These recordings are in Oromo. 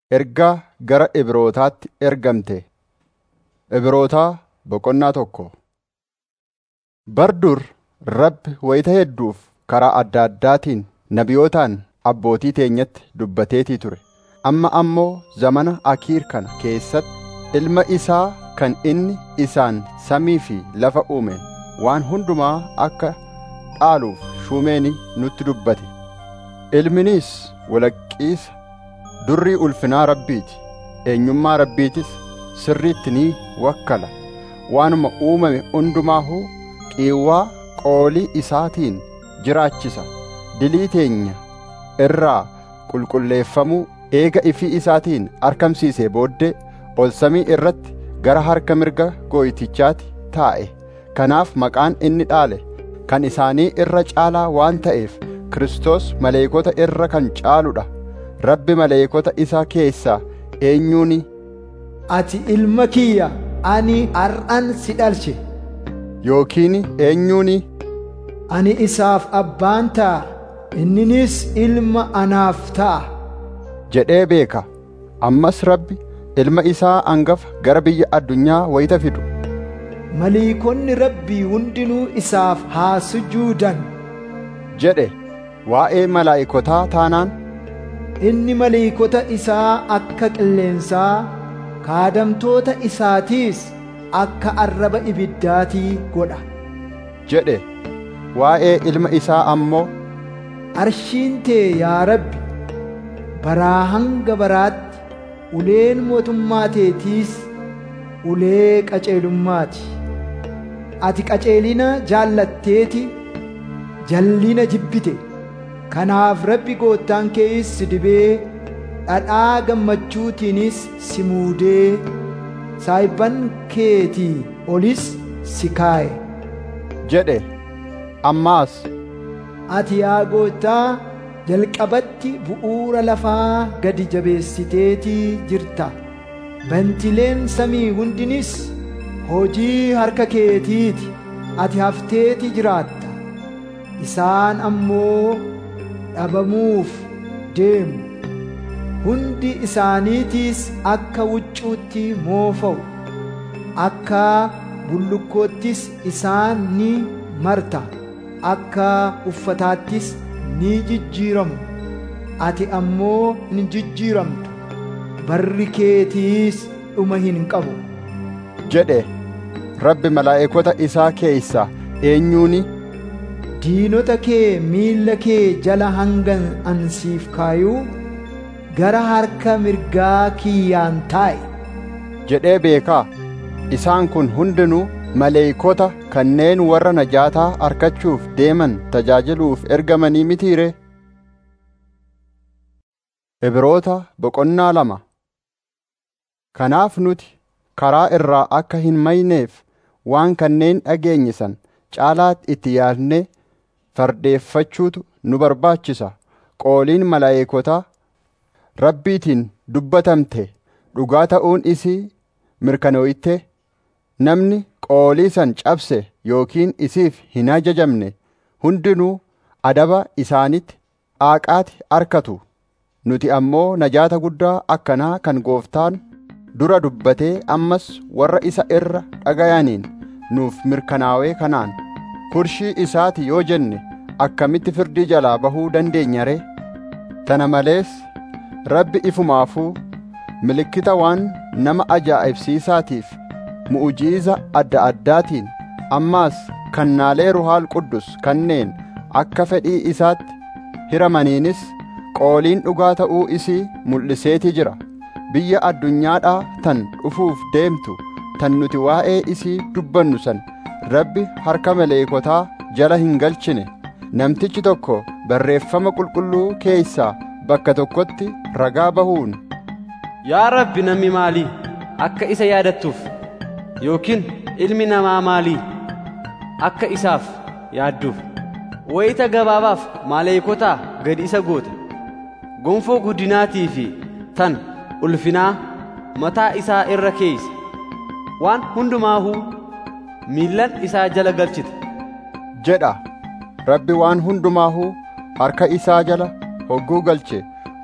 Ergaa gara Ibrootaatti ergamte. Ibrootaa boqonnaa tokko. Bar dur Rabbi wayita hedduuf karaa adda addaatiin nabiyootaan abbootii teenyatti dubbateetii ture. Amma ammoo zamana Akiir kana keessatti ilma isaa kan inni isaan samii fi lafa uume waan hundumaa akka dhaaluuf shuumeeni nutti dubbate. Ilminis walaqqiisa durrii ulfinaa Rabbiiti. Eenyummaa Rabbiitis sirriitti ni wakkala. Waanuma uumame hundumaahuu qiiwwaa qoolii isaatiin jiraachisa. Dilii teenya irraa qulqulleeffamuu eega ifii isaatiin argamsiisee booddee ol samii irratti gara harka mirga gooytichaatti taa'e. Kanaaf maqaan inni dhaale kan isaanii irra caalaa waan ta'eef Kiristoos maleekota irra kan caaludha. Rabbi maleekota isaa keessaa eenyuuni Ati ilma kiyya ani har'an si dhalche. yookiin eenyuuni Ani isaaf abbaan ta'a. Inninis ilma anaaf ta'a. jedhee beeka. Ammas Rabbi ilma isaa angafa gara biyya addunyaa wayita fidu. Maliikonni rabbii hundinuu isaaf haa sujuudan. jedhe waa'ee malaa'ikotaa taanaan Inni maliikota isaa akka qilleensaa, kaadamtoota isaatiis akka arraba ibiddaatii godha. jedhe waa'ee ilma isaa ammoo Arshiin tee yaa Rabbi, baraa hanga baraatti uleen mootummaa teetiis ulee qaceelummaati. Ati qaceelina jaallatteeti, jallina jibbite. Kanaaf Rabbi goottaan keeyis si dibee, dhadhaa gammachuutiinis si muudee, saayibban keetii olis si kaa'e. jedhe ammaas Ati yaa goottaa jalqabatti bu'uura lafaa gadi jabeessiteetii jirta. Bantileen samii hundinis hojii harka keetiiti. Ati hafteeti jiraatta. Isaan ammoo dhabamuuf deemu. Hundi isaaniitiis akka huccuutti moofa'u. Akka bullukkoottis isaan ni marta. akka uffataattis ni jijjiiramu ati ammoo hin jijjiiramtu barri keetiis dhuma hin qabu jedhe Rabbi malaa'ikota isaa keessaa eenyuuni diinota kee miilla kee jala hangan ansiif kaayuu gara harka mirgaa kiyyaan taa'i jedhee beekaa isaan kun hundinuu maleeykota kanneen warra najaataa argachuuf deeman tajaajiluuf ergamanii mitiire Ibroota boqonnaa lama Kanaaf nuti karaa irraa akka hin mayneef waan kanneen dhageenyisan caalaatti itti yaadnee fardeeffachuutu nu barbaachisa qooliin malaayekotaa rabbiitiin dubbatamte dhugaa ta'uun isii mirkanooyte namni qoolii san cabse yookiin isiif hin ajajamne hundinuu adaba isaanitti aaqaati arkatu nuti ammoo najaata guddaa akkanaa kan gooftaan dura dubbatee ammas warra isa irra dhagayaniin nuuf mirkanaawee kanaan kurshii isaati yoo jenne akkamitti firdii jalaa bahuu dandeenya ree tana malees rabbi ifumaafuu milikkita waan nama ajaa'ibsiisaatiif mu'ujiiza adda addaatiin ammaas kannaalee ruhaal quddus kanneen akka fedhii isaatti hiramaniinis qooliin dhugaa ta'uu isii mul'iseetii jira biyya addunyaadhaa tan dhufuuf deemtu tan nuti waa'ee isii dubbannu san rabbi harka maleekotaa jala hin galchine namtichi tokko barreeffama qulqulluu keessaa bakka tokkotti ragaa bahuun Yaa Rabbi namni maalii akka isa yaadattuuf yookiin ilmi namaa maalii akka isaaf yaadduuf wayita gabaabaaf maleekotaa gadi isa goote gonfoo guddinaatii fi tan ulfinaa mataa isaa irra keeyse waan hundumaahuu miillan isaa jala galchite jedha rabbi waan hundumaahuu harka isaa jala hogguu galche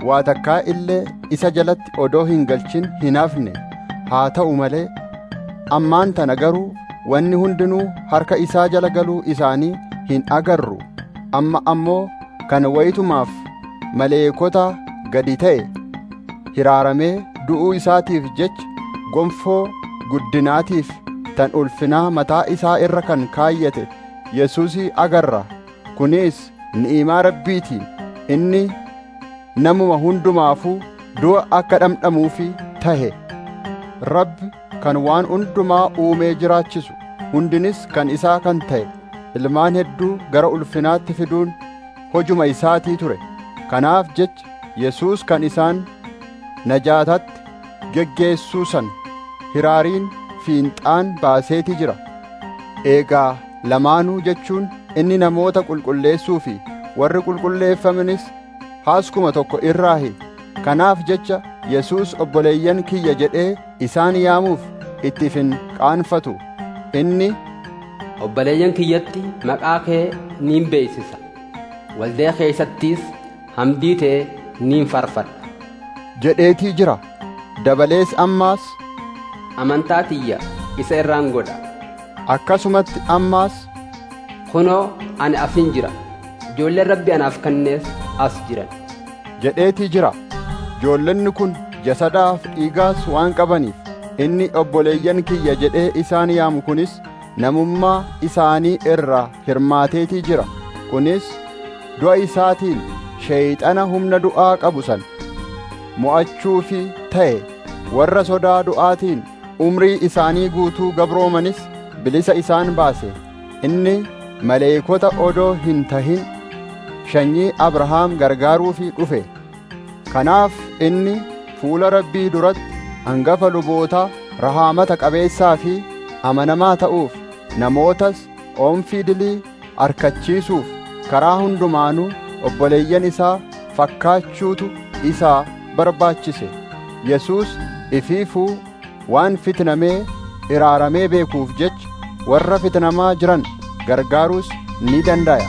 waa takkaa illee isa jalatti odoo hin galchin hin hafne haa ta'u malee ammaan tana garuu wanni hundinuu harka isaa jala galuu isaanii hin agarru amma ammoo kan wayitumaaf maleekota gadi ta'e hiraaramee du'uu isaatiif jecha gonfoo guddinaatiif tan ulfinaa mataa isaa irra kan kaayyate yesuusii agarra kunis ni'imaa rabbiitiin inni namuma hundumaafuu du'a akka dhamdhamuufi tahe rabbi kan waan hundumaa uumee jiraachisu hundinis kan isaa kan ta'e ilmaan hedduu gara ulfinaatti fiduun hojuma isaatii ture kanaaf jecha yesuus kan isaan najaatatti geggeessuu san hiraariin fiinxaan baaseeti jira eegaa lamaanuu jechuun inni namoota qulqulleessuu fi warri qulqulleeffamanis haaskuma tokko irraahi kanaaf jecha yesuus obboleeyyan kiyya jedhee isaan yaamuuf itti hin qaanfatu inni obboleeyyan kiyyatti maqaa kee niin beeksisa waldee keeysattiis hamdii tee niin farfadha jedheetii jira dabalees ammaas amantaa tiyya isa irraan godha akkasumatti ammaas kunoo ani afin jira ijoolleen rabbi anaaf kennees as jiran jedheetii jira ijoollonni kun jasadaaf dhiigaas waan qabaniif inni obboleeyyan kiyya jedhee isaan yaamu kunis namummaa isaanii irraa hirmaateetii jira kunis du'a isaatiin sheeyxana humna du'aa qabu san mo'achuufi ta'e warra sodaa du'aatiin umrii isaanii guutuu gabroomanis bilisa isaan baase inni maleekota odoo hin tahin sanyii abrahaam gargaaruufi dhufe kanaaf inni fuula rabbii duratti hangafa lubootaa rahaamata qabeessaa fi amanamaa ta'uuf namootas oomfii dilii arkachiisuuf karaa hundumaanuu obboleeyyan isaa fakkaachuutu isaa barbaachise yesuus ifiifuu waan fitnamee iraaramee beekuuf jecha warra fitnamaa jiran gargaaruus ni danda'a.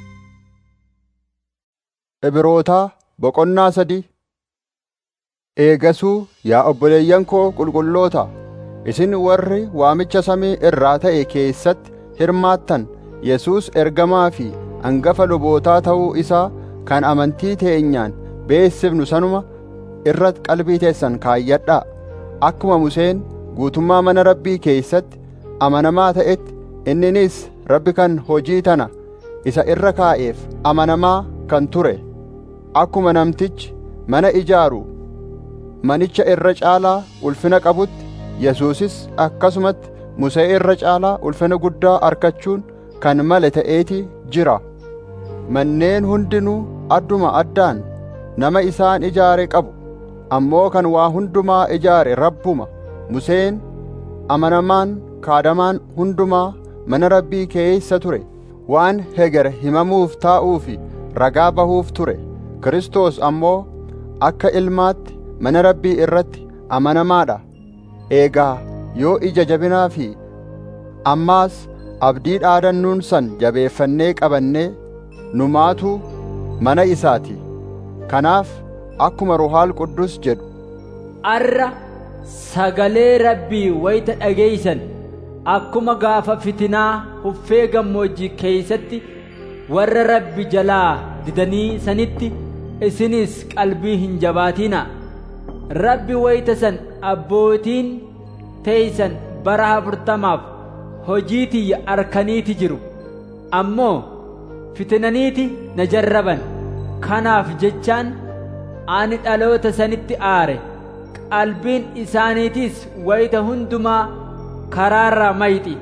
Ibrootaa boqonnaa sadii Eegasuu yaa obboleeyyan koo qulqulloota isin warri waamicha samii irraa ta'e keessatti hirmaattan Yesuus ergamaa fi hangafa lubootaa ta'uu isaa kan amantii teenyaan beessifnu sanuma irra qalbii teessan kaayyadhaa akkuma Museen guutummaa mana rabbii keessatti amanamaa ta'etti inninis rabbi kan hojii tana isa irra kaa'eef amanamaa kan ture akkuma namtichi mana ijaaru manicha irra caalaa ulfina qabutti Yesuusis akkasumatti Musee irra caalaa ulfina guddaa arkachuun kan male ta'eeti jira manneen hundinuu adduma addaan nama isaan ijaare qabu ammoo kan waa hundumaa ijaare rabbuma Museen amanamaan kaadamaan hundumaa mana rabbii keessa ture waan heger himamuuf taa'uu fi ragaa bahuuf ture Kiristoos ammoo akka ilmaatti mana rabbii irratti amanamaadha eegaa yoo ija jabinaa fi ammaas abdii dhaadannuun san jabeeffannee qabannee numaatuu mana isaati kanaaf akkuma ruhaal quddus jedhu arra sagalee rabbii wayita dhageeysan akkuma gaafa fitinaa huffee gammoojjii keeysatti warra rabbi jalaa didanii sanitti isinis qalbii hin jabaatinaa rabbi wayita san abbootiin teeysan bara afurtamaaf hojii tiyya arkaniiti jiru ammoo fitinaniiti na jarraban kanaaf jechaan ani dhaloota sanitti aare qalbiin isaaniitis wayita hundumaa karaarra mayxi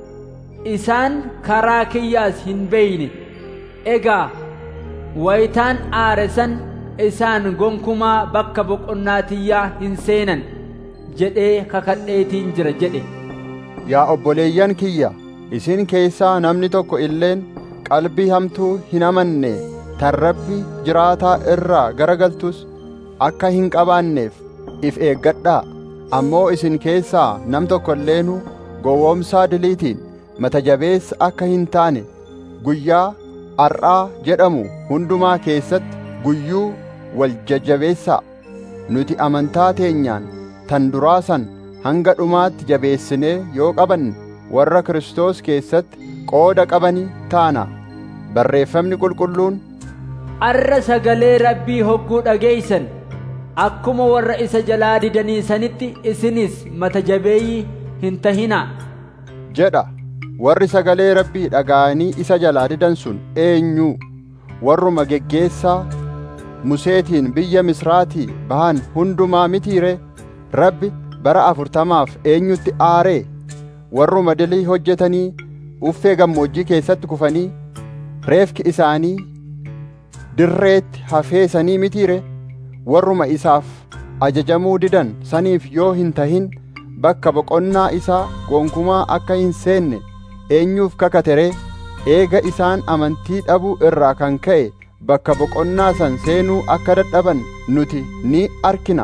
isaan karaa kiyyaas hin beeyne egaa wayitaan aare san isaan gonkumaa bakka boqonnaa tiyyaa hin seenan jedhee kakadheetiin jira jedhe yaa obboleeyyan kiyya isin keessaa namni tokko illeen qalbii hamtuu hin amanne tan rabbi jiraataa irraa garagaltus akka hin qabaanneef if eeggadhaa ammoo isin keessaa nam tokko illeenuu gowwoomsaa diliitiin mata jabeessa akka hin taane guyyaa ar'aa jedhamu hundumaa keessatti guyyuu wal jajjabeessaa nuti amantaa teenyaan tan duraa san hanga dhumaatti jabeessinee yoo qabanne warra Kiristoos keessatti qooda qabanii taana barreeffamni qulqulluun arra sagalee rabbii hogguu dhageeysan akkuma warra isa jalaa didanii sanitti isinis mata jabeeyyii hin tahinaa jedha warri sagalee rabbii dhaga'anii isa jalaa didan sun eenyuu warruma geggeessaa museetiin biyya misraatii bahan hundumaa mitiire rabbi bara afurtamaaf eenyutti aaree warruma dilii hojjetanii uffee gammoojjii keessatti kufanii reefki isaanii dirreetti hafeesanii mitiire warruma isaaf ajajamuu didan saniif yoo hin tahin bakka boqonnaa isaa gonkumaa akka hin seenne eenyuuf kakateree eega isaan amantii dhabuu irraa kan ka'e bakka boqonnaa san seenuu akka dadhaban nuti ni arkina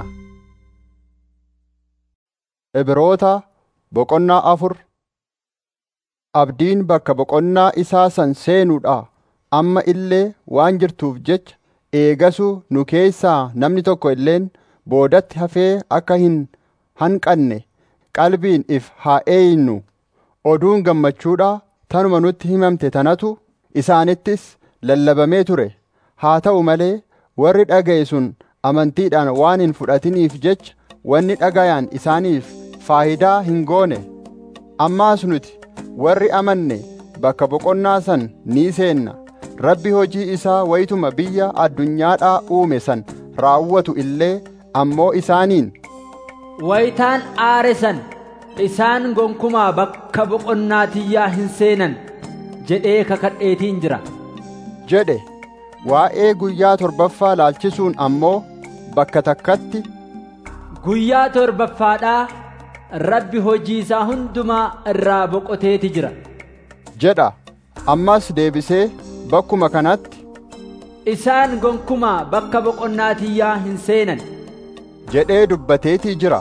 Ibroota boqonnaa afur Abdiin bakka boqonnaa isaa san seenuudha amma illee waan jirtuuf jecha eegasuu nu keessaa namni tokko illeen boodatti hafee akka hin hanqanne qalbiin if haa eeynu oduun gammachuudha tanuma nutti himamte tanatu isaanittis lallabamee ture haa ta'u malee warri dhaga'e sun amantiidhaan waan hin fudhatiniif jecha wanni dhagayaan isaaniif faayidaa hin goone ammaas nuti warri amanne bakka boqonnaa san ni seenna rabbi hojii isaa wayituma biyya addunyaadhaa uume san raawwatu illee ammoo isaaniin wayitaan aare san isaan gonkumaa bakka boqonnaa tiyyaa hin seenan jedhee kakadheetiin jira jedhe waa'ee guyyaa torbaffaa laalchisuun ammoo bakka takkatti guyyaa torbaffaadhaa rabbi hojii isaa hundumaa irraa boqoteeti jira jedha ammas deebisee bakkuma kanatti isaan gonkumaa bakka boqonnaa tiyyaa hin seenan jedhee dubbateetii jira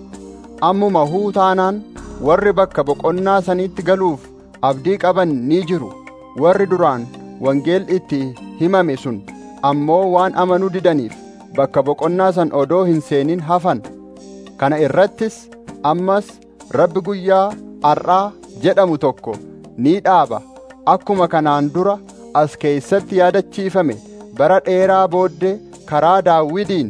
ammuma huu taanaan warri bakka boqonnaa sanitti galuuf abdii qaban ni jiru warri duraan wangeel itti himame sun ammoo waan amanuu didaniif bakka boqonnaa san odoo hin seenin hafan kana irrattis ammas rabbi guyyaa har'aa jedhamu tokko ni dhaaba akkuma kanaan dura as keeysatti yaadachiifame bara dheeraa booddee karaa daawwidiin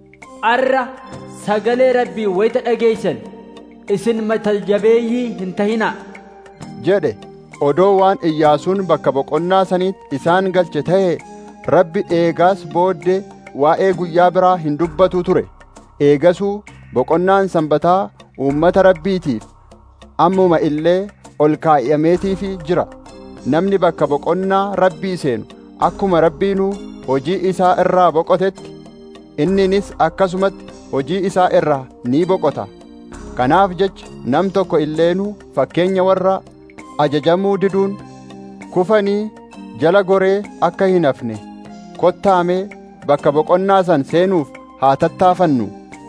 arra sagalee rabbii wayita dhageeysan isin mata jabeeyyii hin tahinaa jedhe odoo waan iyyaasuun bakka boqonnaa saniitti isaan galche ta'e rabbi eegaas booddee waa'ee guyyaa biraa hin dubbatu ture eegasuu boqonnaan sanbataa uummata rabbiitiif ammuma illee ol kaa'ameetiifi jira namni bakka boqonnaa rabbii seenu akkuma rabbiinuu hojii isaa irraa boqotetti inninis akkasumatti hojii isaa irraa ni boqota kanaaf jecha nam tokko illeenuu fakkeenya warra ajajamuu diduun kufanii jala goree akka hin hafne kottaamee bakka boqonnaa san seenuuf haa tattaafannu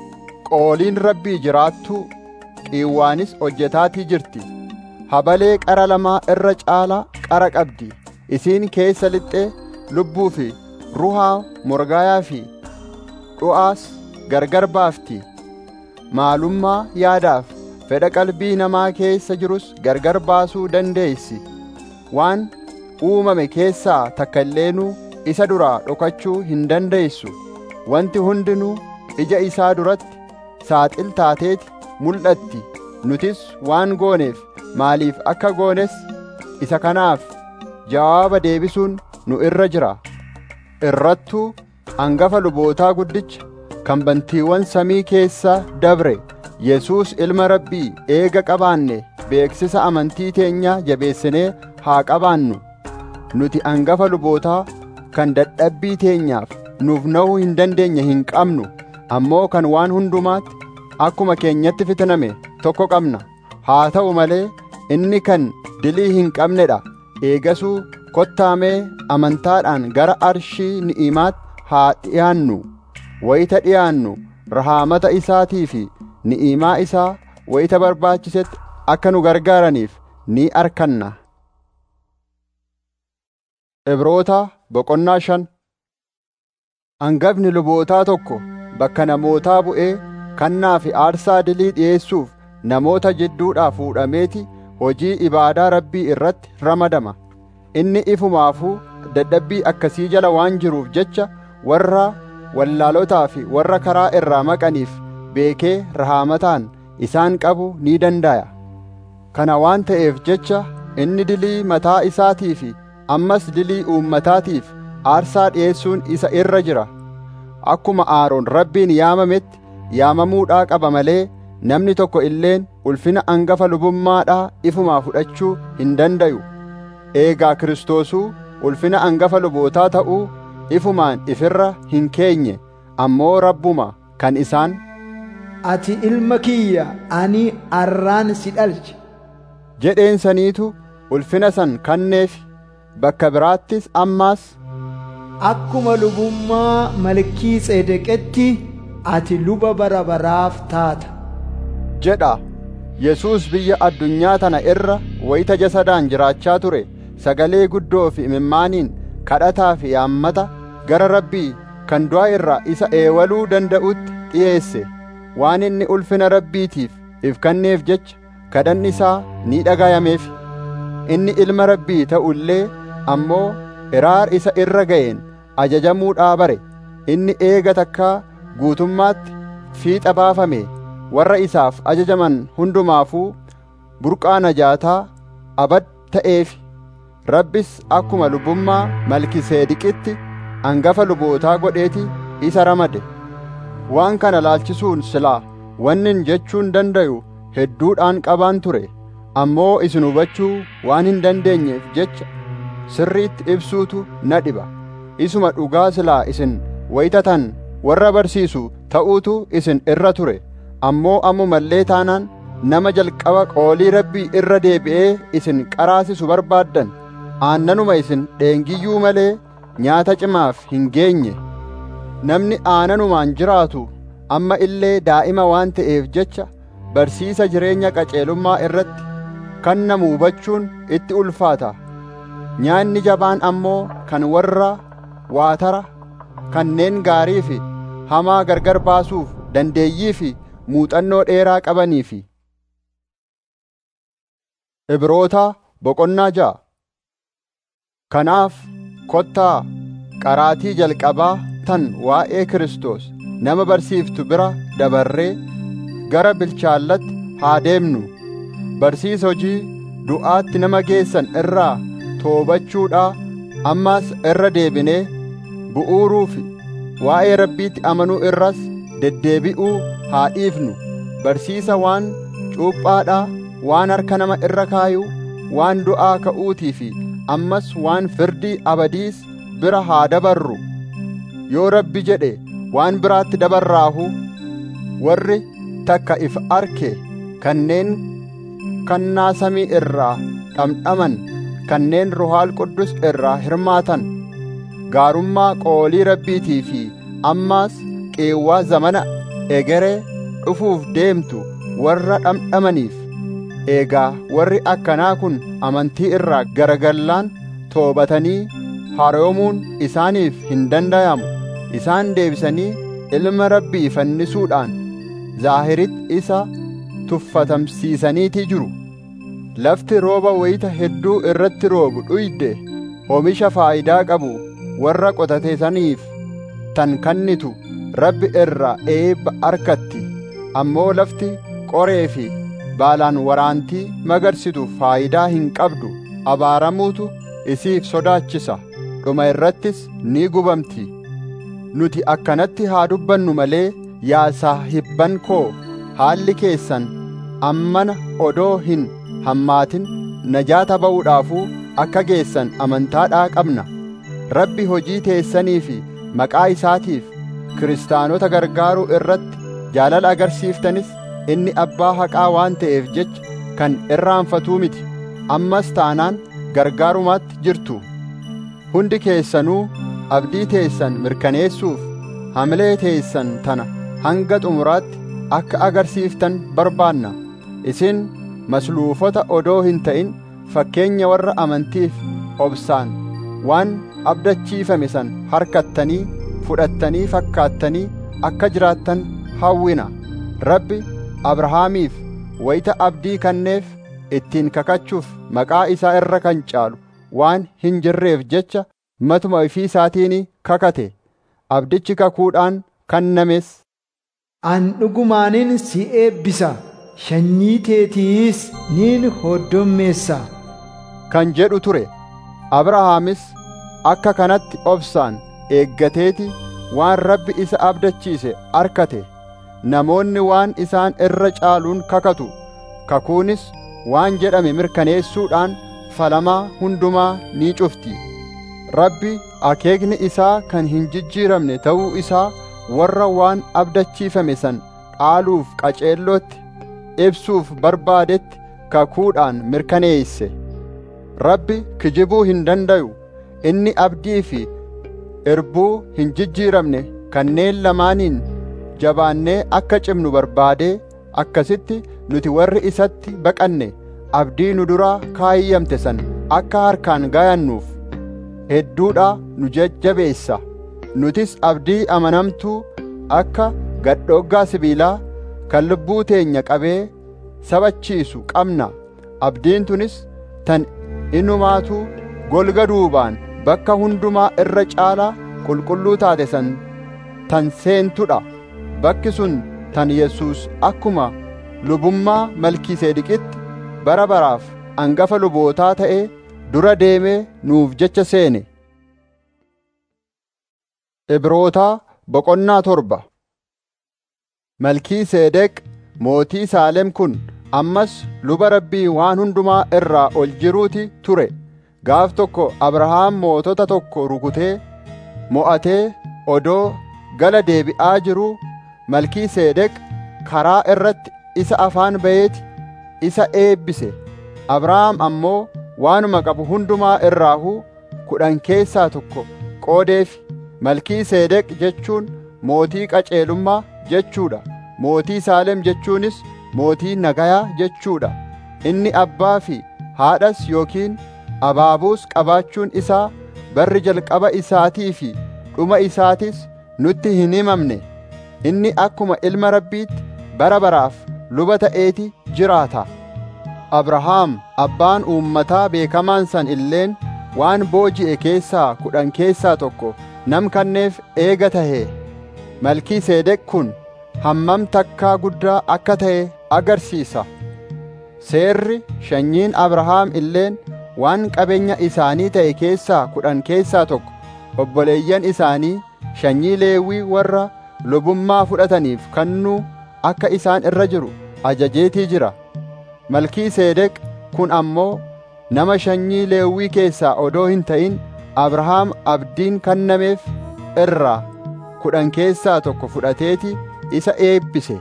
qooliin rabbii jiraattuu qiiwwaanis hojjetaatii jirti habalee qara lamaa irra caalaa qara qabdi isiin keessa lixxee lubbuu fi ruhaa morgaayaa fi du'aas gargar baafti maalummaa yaadaaf fedha qalbii namaa keessa jirus gargar baasuu dandeessi waan uumame keessaa takka illeenuu isa duraa dhokachuu hin dandeessu wanti hundinuu ija isaa duratti saaxil taateeti mul'atti nutis waan gooneef maaliif akka goones isa kanaaf jawaaba deebisuun nu irra jira irrattuu hangafa lubootaa guddicha kan bantiiwwan samii keessa dabre Yesuus ilma rabbii eega qabaanne beeksisa amantii teenya jabeessinee haa qabaannu nuti hangafa lubootaa kan dadhabbii teenyaaf nuuf na'uu hin dandeenye hin qabnu ammoo kan waan hundumaatti akkuma keenyatti fitiname tokko qabna haa ta'u malee inni kan dilii hin qabnedha eegasuu kottaamee amantaadhaan gara arshii ni'imaatti haa dhi'aannu wayita dhi'aannu rahaamata isaatii fi ni'imaa isaa wayita barbaachisetti akka nu gargaaraniif ni arkanna Ibroota boqonnaa shan hangafni lubootaa tokko bakka namootaa bu'ee kannaa fi aarsaa dilii dhi'eessuuf namoota jidduudhaa fuudhameeti hojii ibaadaa rabbii irratti ramadama inni ifumaafuu dadhabbii akkasii jala waan jiruuf jecha warra wallaalotaa fi warra karaa irraa maqaniif beekee rahaamataan isaan qabu ni danda'a kana waan ta'eef jecha inni dilii mataa isaatii fi ammas dilii uummataatiif aarsaa dhi'eessuun isa irra jira akkuma aaroon rabbiin yaamametti yaamamuudhaa qaba malee namni tokko illeen ulfina angafa lubummaadhaa ifumaa fudhachuu hin dandayu eegaa kiristoosuu ulfina angafa lubootaa ta'uu ifumaan ifirra hin keenye ammoo rabbuma kan isaan ati ilma kiyya ani arraan si dhalche jedheen saniitu ulfina san kanneef bakka biraattis ammaas akkuma lubummaa malkii tseedeqetti ati luba bara baraaf taata jedha yesuus biyya addunyaa tana irra wayita jasadaan jiraachaa ture sagalee guddoo fi imimmaaniin kadhataa fi yaammata gara rabbii kan du'a irraa isa eewaluu danda'utti dhi'eesse waan inni ulfina rabbiitiif if kenneef jecha kadhanni isaa ni dhagayameef inni ilma rabbii ta'u illee ammoo iraar isa irra ga'een ajajamuudhaa bare inni eega takkaa guutummaatti fiixa baafame warra isaaf ajajaman hundumaafuu burqaa najaataa abad ta'eef rabbis akkuma lubummaa malkiseediqitti angafa lubootaa godheeti isa ramade waan kana laalchisuun silaa wannin jechuun dandayu hedduudhaan qabaan ture ammoo isin hubachuu waan hin dandeenyeef jecha sirriitti ibsuutu na dhiba isuma dhugaa silaa isin wayitatan warra barsiisu ta'uutu isin irra ture ammoo ammumallee taanaan nama jalqaba qoolii rabbii irra deebi'ee isin qaraasisu barbaaddan aannanuma isin dheengiyyuu malee nyaata cimaaf hin geenye namni aananumaan jiraatu amma illee daa'ima waan ta'eef jecha barsiisa jireenya qaceelummaa irratti kan namu hubachuun itti ulfaata nyaanni jabaan ammoo kan warra waatara kanneen gaarii fi hamaa gargar baasuuf dandeeyyii fi muuxannoo dheeraa qabanii fi Ibroota boqonnaa ja'a Kanaaf kottaa qaraatii jalqabaa tan waa'ee Kiristoos nama barsiiftu bira dabarree gara bilchaallatti haa deemnu barsiisa hojii du'aatti nama geessan irraa toobachuudhaa ammas irra deebinee bu'uuruu fi waa'ee rabbiitti amanuu irras deddeebi'uu haa dhiifnu barsiisa waan cuuphaadhaa waan harka nama irra kaayuu waan du'aa ka'uutii fi ammas waan firdii abadiis bira haa dabarru yoo rabbi jedhe waan biraatti dabarraahu warri takka if arke kanneen kannaa samii irraa dhamdhaman kanneen ruhaal quddus irraa hirmaatan gaarummaa qoolii rabbiitii fi ammaas qeewwaa zamana egeree dhufuuf deemtu warra dhamdhamaniif eegaa warri akkanaa kun amantii irraa garagallaan toobatanii haroomuun isaaniif hin dandayamu isaan deebisanii ilma rabbii fannisuudhaan zaahiritti isa tuffatamsiisaniitii jiru lafti rooba wayita hedduu irratti roobu dhuyde oomisha faayidaa qabu warra qotateesaniif tan kannitu rabbi irraa eebba arkatti ammoo lafti qoree fi baalaan waraantii magarsitu faayidaa hin qabdu abaaramuutu isiif sodaachisa dhuma irrattis ni gubamti nuti akkanatti haa dubbannu malee yaa saahibban koo haalli keessan ammana odoo hin hammaatin najaata ba'uudhaafuu akka geessan amantaadhaa qabna rabbi hojii teessanii fi maqaa isaatiif kiristaanota gargaaruu irratti jaalala agarsiiftanis inni abbaa haqaa waan ta'eef jecha kan irraanfatuu miti ammas taanaan gargaarumaatti jirtu hundi keessanuu abdii teessan mirkaneessuuf hamilee teessan tana hanga xumuraatti akka agarsiiftan barbaanna isin masluufota odoo hin ta'in fakkeenya warra amantiif obsaan waan abdachiifame san harkattanii fudhattanii fakkaattanii akka jiraattan hawwina rabbi abrahaamiif wayita abdii kenneef ittiin kakachuuf maqaa isaa irra kan caalu waan hin jirreef jecha matuma ofii isaatiin kakate abdichi kakuudhaan kennames An dhugumaanin si eebbisa sanyii teetiis niin hoddommeessa. kan jedhu ture abrahaamis akka kanatti obsaan eeggateeti waan rabbi isa abdachiise arkate namoonni waan isaan irra caaluun kakatu kakuunis waan jedhame mirkaneessuudhaan falamaa hundumaa ni cufti rabbi akeekni isaa kan hin jijjiiramne ta'uu isaa warra waan abdachiifame san dhaaluuf qaceellootti ibsuuf barbaadetti kakuudhaan mirkaneeyse rabbi kijibuu hin dandayu inni abdii fi irbuu hin jijjiiramne kanneen lamaaniin jabaannee akka cimnu barbaadee akkasitti nuti warri isatti baqanne abdii nu duraa kaayyamte san akka harkaan gayannuuf hedduudha nu jajjabeessa nutis abdii amanamtuu akka gadhooggaa sibiilaa kan lubbuu teenya qabee sabachiisu qabna abdiin tunis tan inumaatu golga duubaan bakka hundumaa irra caalaa qulqulluu taate san tan seentudha bakki sun tan yesus akkuma lubummaa malkiiseediqitti bara baraaf angafa lubootaa ta'ee dura deemee nuuf jecha seene Ibrootaa boqonnaa torba Malkiiseedeq mootii Saalem kun ammas luba rabbii waan hundumaa irraa ol jiruuti ture gaaf tokko Abrahaam mootota tokko rukutee mo'atee odoo gala deebi'aa jiruu Malkiiseedeq karaa irratti isa afaan ba'eeti isa eebbise Abrahaam ammoo waanuma qabu hundumaa irraahuu kudhan keessaa tokko qoodeef Malkiiseedeq jechuun mootii qaceelummaa jechuudha mootii Saalem jechuunis mootii nagayaa jechuudha inni abbaa fi haadhas yookiin abaabuus qabaachuun isaa barri jalqaba isaatii fi dhuma isaatis nutti hin himamne inni akkuma ilma rabbiitti bara baraaf luba ta'eeti jiraata Abrahaam abbaan uummataa beekamaan san illeen waan booji'e keessaa kudhan keessaa tokko nam kanneef eega tahee Malkiiseedeq kun hammam takkaa guddaa akka ta'e agarsiisa seerri sanyiin Abrahaam illeen waan qabeenya isaanii ta'e keessaa kudhan keessaa tokko obboleeyyan isaanii sanyii leewwii warra lubummaa fudhataniif kennuu akka isaan irra jiru ajajeetii jira Malkiiseedeq kun ammoo nama sanyii leewwii keessaa odoo hin ta'in Abrahaam abdiin kennameef irraa kudhan keessaa tokko fudhateeti isa eebbise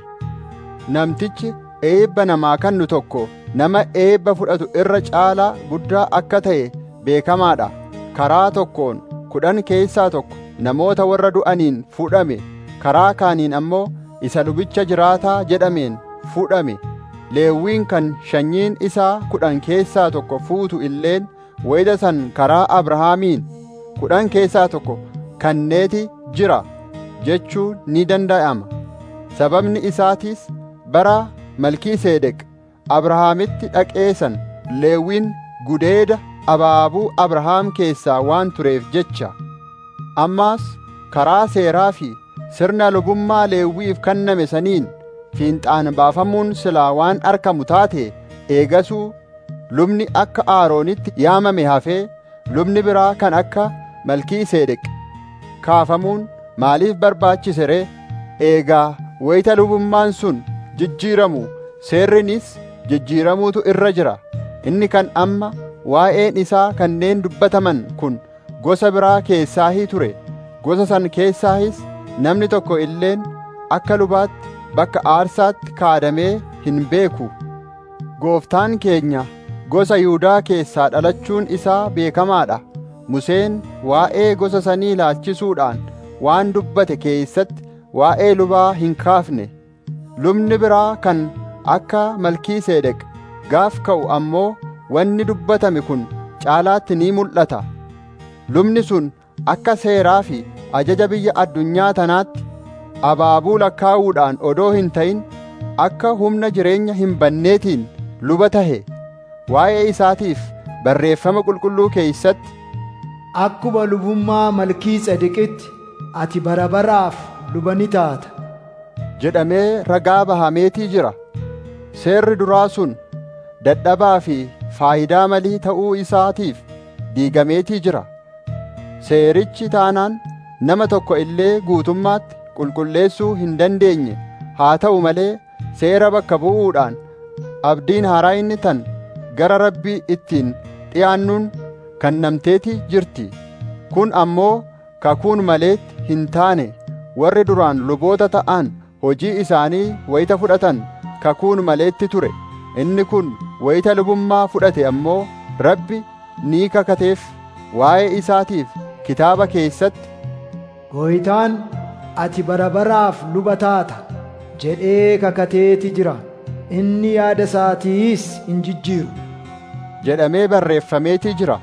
namtichi eebba namaa kennu tokko nama eebba fudhatu irra caalaa guddaa akka ta'e beekamaadha karaa tokkoon kudhan keessaa tokko namoota warra du'aniin fudhame karaa kaaniin ammoo isa lubicha jiraataa jedhameen fudhame leewwiin kan sanyiin isaa kudhan keessaa tokko fuutu illeen wayita san karaa abrahaamiin kudhan keessaa tokko kanneeti jira jechuu ni danda'ama sababni isaatiis bara malkiiseedeq abrahaamitti dhaqeessan leewwiin gudeeda abaabuu abrahaam keessaa waan tureef jecha ammaas karaa seeraa fi sirna lubummaa leewwiif kenname saniin fiinxaan baafamuun silaa waan argamu taate eegasuu lubni akka aaroonitti yaamame hafee lubni biraa kan akka malkiiseedeq kaafamuun maaliif barbaachise ree eegaa wayita lubummaan sun jijjiiramu seerrinis jijjiiramuutu irra jira inni kan amma waa'een isaa kanneen dubbataman kun gosa biraa keessaahii ture gosa san keessaahis namni tokko illeen akka lubaatti bakka aarsaatti kaadamee hin beeku gooftaan keenya gosa Yihudaa keessaa dhalachuun isaa beekamaadha Museen waa'ee gosa sanii ilaalchisuudhaan waan dubbate keessatti waa'ee lubaa hin kaafne lubni biraa kan akka malkiiseedeq gaaf ka'u ammoo wanni dubbatame kun caalaatti ni mul'ata lubni sun akka seeraa fi ajaja biyya addunyaa tanaatti abaabuu lakkaa'uudhaan odoo hin ta'in akka humna jireenya hin banneetiin luba tahe waa'ee isaatiif barreeffama qulqulluu keeysatti Akkuma lubummaa malkii tsedeqitti ati bara baraaf luba ni taata. jedhamee ragaa bahameetii jira seerri duraa sun dadhabaa fi faayidaa malii ta'uu isaatiif diigameetii jira seerichi taanaan nama tokko illee guutummaatti qulqulleessuu hin dandeenye haa ta'u malee seera bakka bu'uudhaan abdiin haaraa inni tan gara rabbii ittiin dhi'aannuun kennamteetii jirti kun ammoo kakuun maleetti hin taane warri duraan luboota ta'an hojii isaanii wayita fudhatan kakuun maleetti ture inni kun wayita lubummaa fudhate ammoo rabbi ni kakateef waa'ee isaatiif kitaaba keessatti Gooytaan ati bara baraaf luba taata jedhee kakateeti jira. Inni yaada isaatiis hin jijjiiru. jedhamee barreeffameetii jira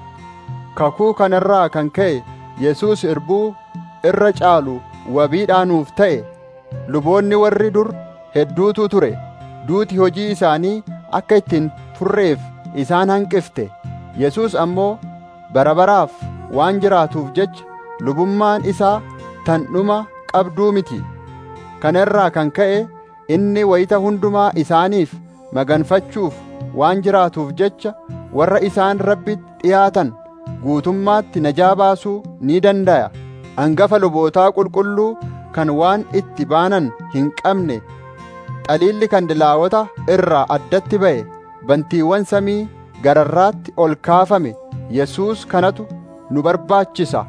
kakuu kanarraa kan ka'e Yesuus irbuu irra caalu wabiidhaanuuf ta'e luboonni warri dur hedduutu ture duuti hojii isaanii akka ittiin furreef isaan hanqifte Yesuus ammoo bara baraaf waan jiraatuuf jecha lubummaan isaa tan dhuma qabduu miti kana irraa kan ka'e inni wayita hundumaa isaaniif maganfachuuf waan jiraatuuf jecha warra isaan rabbitti dhiyaatan guutummaatti najaa baasuu ni danda'a hangafa lubootaa qulqulluu kan waan itti baanan hin qabne xaliilli kandilaawota irraa addatti ba'e bantiiwwan samii gararraatti ol kaafame Yesuus kanatu nu barbaachisa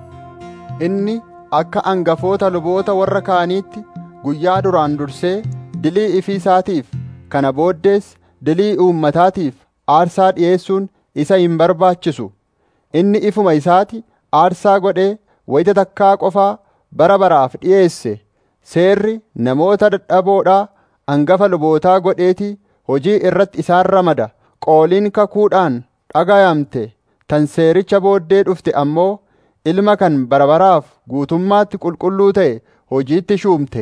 inni akka hangafoota luboota warra kaaniitti guyyaa duraan dursee dilii ifii isaatiif kana booddees dilii uummataatiif aarsaa dhi'eessuun isa hin barbaachisu inni ifuma isaati aarsaa godhee wayita takkaa qofaa bara baraaf dhi'eesse seerri namoota dadhaboodhaa hangafa lubootaa godheetii hojii irratti isaan ramada qooliin kakuudhaan dhagayamte tan seericha booddee dhufte ammoo ilma kan barabaraaf guutummaatti qulqulluu ta'e hojiitti shuumte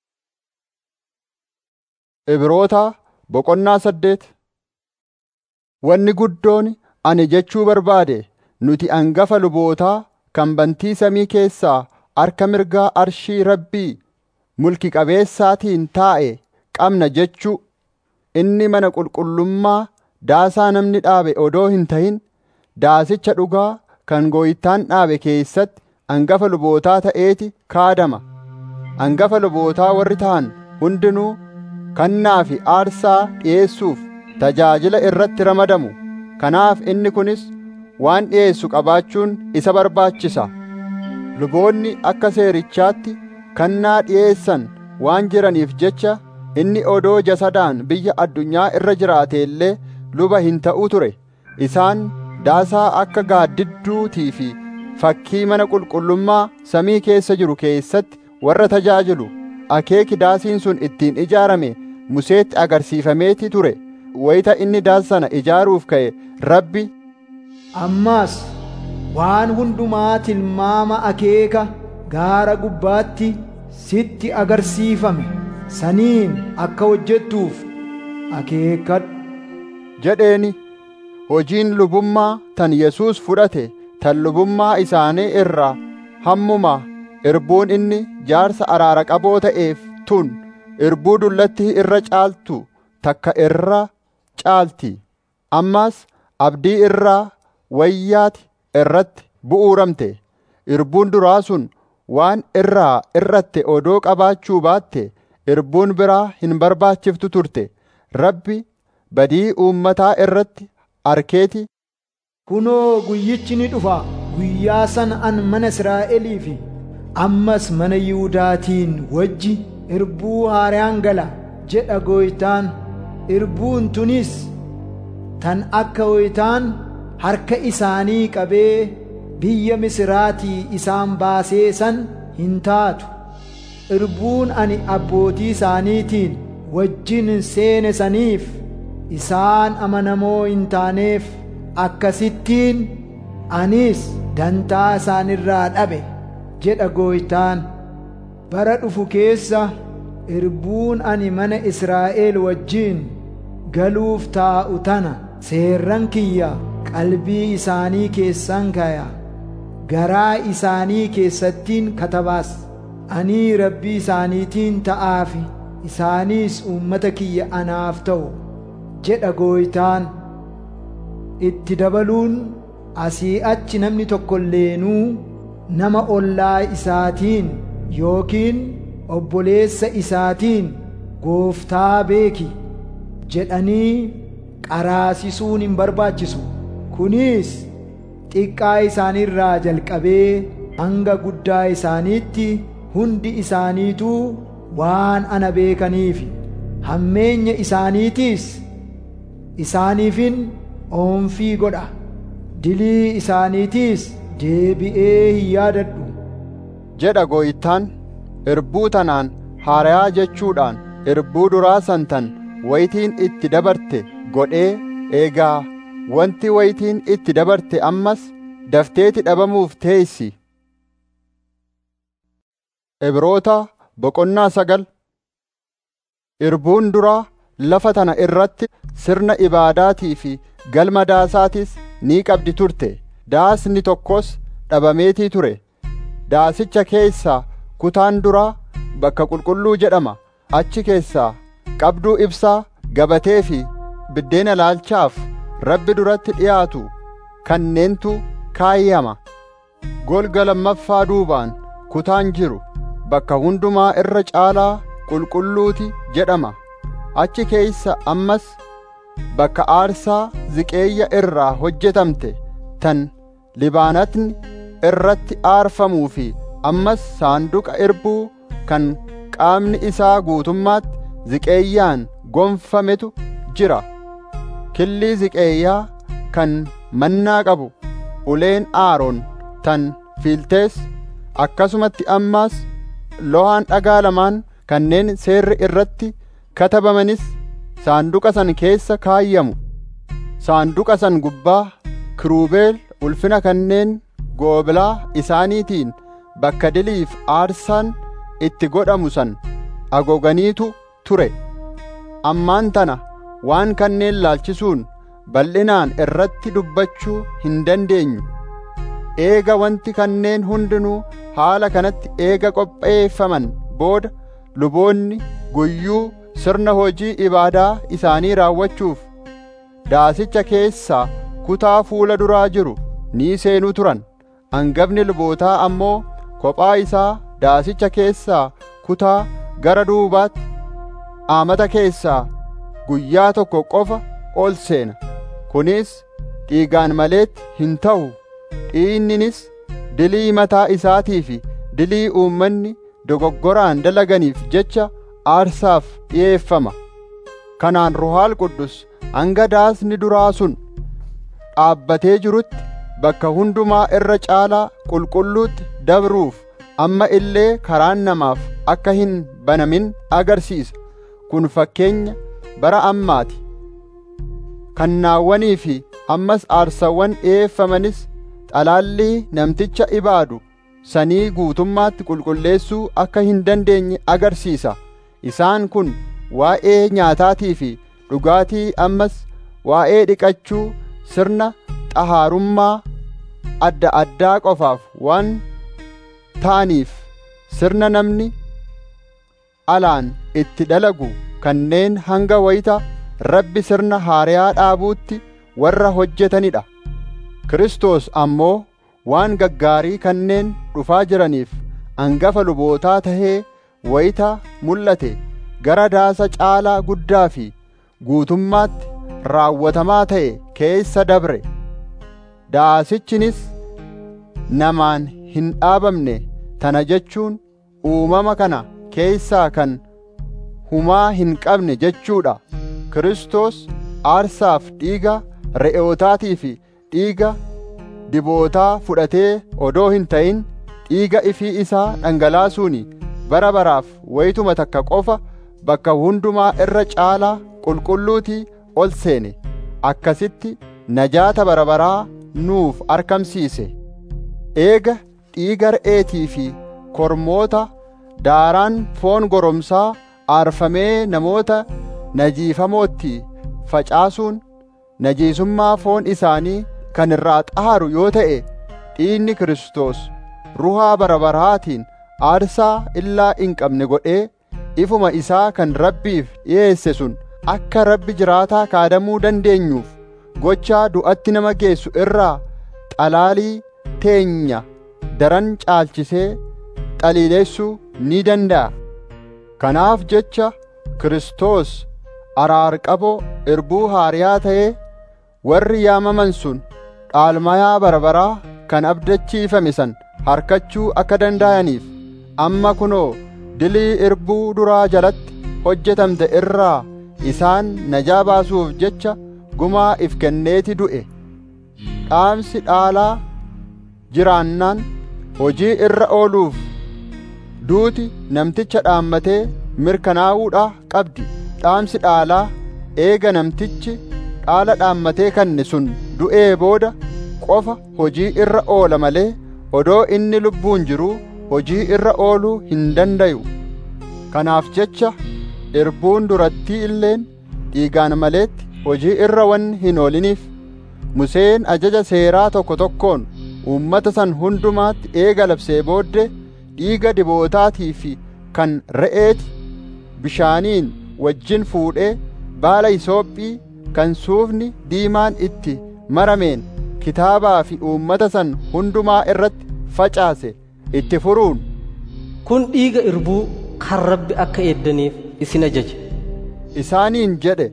Ibroota boqonnaa saddeet Wanni guddoon ani jechuu barbaade nuti hangafa lubootaa kan bantii samii keessaa harka mirgaa arshii rabbii mulki qabeessaatiin taa'e qabna jechuu inni mana qulqullummaa daasaa namni dhaabe odoo hin ta'in daasicha dhugaa kan gooytaan dhaabe keessatti hangafa lubootaa ta'eeti kaadama hangafa lubootaa warri ta'an hundinuu kannaa fi aarsaa dhi'eessuuf tajaajila irratti ramadamu kanaaf inni kunis waan dhi'eessu qabaachuun isa barbaachisa luboonni akka seerichaatti kannaa dhi'eessan waan jiraniif jecha inni odoo jasadaan biyya addunyaa irra jiraate illee luba hin ta'u ture isaan daasaa akka gaaddidduutii fi fakkii mana qulqullummaa samii keessa jiru keessatti warra tajaajilu akeeki daasiin sun ittiin ijaarame museetti agarsiifameeti ture wayita inni daasa sana ijaaruuf ka'e rabbi Ammaas waan hundumaa tilmaama akeeka gaara gubbaatti sitti agarsiifame saniin akka hojjettuuf akeekkadhu jedheeni hojiin lubummaa tan Yesuus fudhate tan lubummaa isaanii irraa hammuma irbuun inni jaarsa araara qaboo ta'eef tun irbuu dullatti irra caaltu takka irra caalti ammas abdii irraa wayyaati irratti bu'uuramte irbuun duraa sun waan irraa irratte odoo qabaachuu baatte irbuun biraa hin barbaachiftu turte rabbi badii uummataa irratti arkeeti kunoo guyyichi ni dhufa guyyaa sana an mana Israa'elii fi ammas mana Yihuudaatiin wajji irbuu haaraan gala jedha gooytaan irbuun tunis tan akka gooytaan harka isaanii qabee biyya Misiraatii isaan baasee san hin taatu irbuun ani abbootii isaaniitiin wajjin seene saniif isaan amanamoo hin taaneef akkasittiin anis dantaa isaanirraa dhabe jedha gooytaan bara dhufu keessa irbuun ani mana Israa'el wajjiin galuuf taa'u tana seerran kiyya qalbii isaanii keessan kaya garaa isaanii keessattiin katabaas ani rabbii isaaniitiin ta'aafi isaaniis uummata kiyya anaaf ta'u jedha gooytaan itti dabaluun asii achi namni tokko illeenuu nama ollaa isaatiin yookiin obboleessa isaatiin gooftaa beeki jedhanii qaraasisuun hin barbaachisu kunis xiqqaa isaaniirraa jalqabee hanga guddaa isaaniitti hundi isaaniituu waan ana beekaniifi hammeenya isaaniitiis isaaniifin oomfii godha dilii isaaniitiis deebi'ee hin yaadadhu jedha gooytaan irbuu tanaan haarayaa jechuudhaan irbuu duraa santan wayitiin itti dabarte godhee eegaa wanti wayitiin itti dabarte ammas dafteeti dhabamuuf teessi Ibroota boqonnaa sagal irbuun duraa lafa tana irratti sirna ibaadaatii fi galma daasaatis ni qabdi turte daasni tokkos dhabameetii ture daasicha keessaa kutaan duraa bakka qulqulluu jedhama achi keessaa qabduu ibsaa gabatee fi biddeena laalchaaf rabbi duratti dhiyaatu kanneentu kaayyama golga lammaffaa duubaan kutaan jiru bakka hundumaa irra caalaa qulqulluuti jedhama achi keessa ammas bakka aarsaa ziqeeyya irraa hojjetamte tan libaanatni irratti aarfamuu fi ammas saanduqa irbuu kan qaamni isaa guutummaatti ziqeeyyaan gonfametu jira killii ziqeeyyaa kan mannaa qabu uleen aaroon tan fiiltees akkasumatti ammaas lohaan dhagaa lamaan kanneen seerri irratti katabamanis saanduqa san keessa kaayyamu saanduqa san gubbaa kiruubeel ulfina kanneen goobilaa isaaniitiin bakka diliif aarsaan itti godhamu san agoganiitu ture ammaan tana waan kanneen laalchisuun bal'inaan irratti dubbachuu hin dandeenyu eega wanti kanneen hundinuu haala kanatti eega qopheeffaman booda luboonni guyyuu sirna hojii ibaadaa isaanii raawwachuuf daasicha keessaa kutaa fuula duraa jiru ni seenuu turan hangafni lubootaa ammoo kophaa isaa daasicha keessaa kutaa gara duubaatti aamata keessaa guyyaa tokko qofa ol seena kunis dhiigaan maleetti hin ta'u dhiinninis dilii mataa isaatii fi dilii uummanni dogoggoraan dalaganiif jecha aarsaaf dhi'eeffama kanaan ruhaal quddus hanga daasni duraa sun dhaabbatee jirutti bakka hundumaa irra caalaa qulqulluutti dabruuf amma illee karaan namaaf akka hin banamin agarsiisa kun fakkeenya bara ammaati kannaawwanii fi ammas aarsawwan dhi'eeffamanis xalaallii namticha ibaadu sanii guutummaatti qulqulleessuu akka hin dandeenye agarsiisa isaan kun waa'ee nyaataatii fi dhugaatii ammas waa'ee dhiqachuu sirna xahaarummaa adda addaa qofaaf waan ta'aniif sirna namni alaan itti dalagu kanneen hanga wayita rabbi sirna haariyaa dhaabuutti warra hojjetanidha Kiristoos ammoo waan gaggaarii kanneen dhufaa jiraniif angafa lubootaa tahee wayita mul'ate gara daasa caalaa guddaa fi guutummaatti raawwatamaa ta'e keessa dabre daasichinis namaan hin dhaabamne tana jechuun uumama kana keessaa kan humaa hin qabne jechuudha Kiristoos aarsaaf dhiiga re'ootaatii fi dhiiga dibootaa fudhatee odoo hin ta'in dhiiga ifii isaa dhangalaasuuni bara baraaf wayituma takka qofa bakka hundumaa irra caalaa qulqulluutii ol seene akkasitti najaata bara baraa nuuf argamsiise eega dhiiga re'eetii fi kormoota daaraan foon goromsaa aarfamee namoota najiifamootti facaasuun najiisummaa foon isaanii kan irraa xaaru yoo ta'e dhiigni Kiristoos ruhaa barabaraatiin aarsaa illaa hin qabne godhee ifuma isaa kan rabbiif dhiyeesse sun akka rabbi jiraataa kaadamuu dandeenyuuf gochaa du'atti nama geessu irraa xalaalii teenya daran caalchisee xaliileessuu ni danda'a. Kanaaf jecha Kiristoos araarqaboo irbuu haariyaa ta'ee warri yaamaman sun dhaalmayaa barabaraa kan abdachiifame san harkachuu akka danda'aniif amma kunoo dilii irbuu duraa jalatti hojjetamte irraa isaan najaa baasuuf jecha gumaa if kenneeti du'e dhaamsi dhaalaa jiraannaan hojii irra ooluuf duuti namticha dhaammatee mirkanaa'uudha qabdi dhaamsi dhaalaa eega namtichi dhaala dhaammatee kanne sun du'ee booda qofa hojii irra oola malee odoo inni lubbuun jiruu hojii irra ooluu hin dandayu kanaaf jecha irbuun durattii illeen dhiigaan maleetti hojii irra wanni hin ooliniif Museen ajaja seeraa tokko tokkoon uummata san hundumaatti eega labsee booddee dhiiga dibootaatii fi kan re'eeti bishaaniin wajjin fuudhee baala isoophii kan suufni diimaan itti marameen kitaabaa fi uummata san hundumaa irratti facaase itti furuun kun dhiiga irbuu kan rabbi akka eeddaniif isin ajaje isaaniin jedhe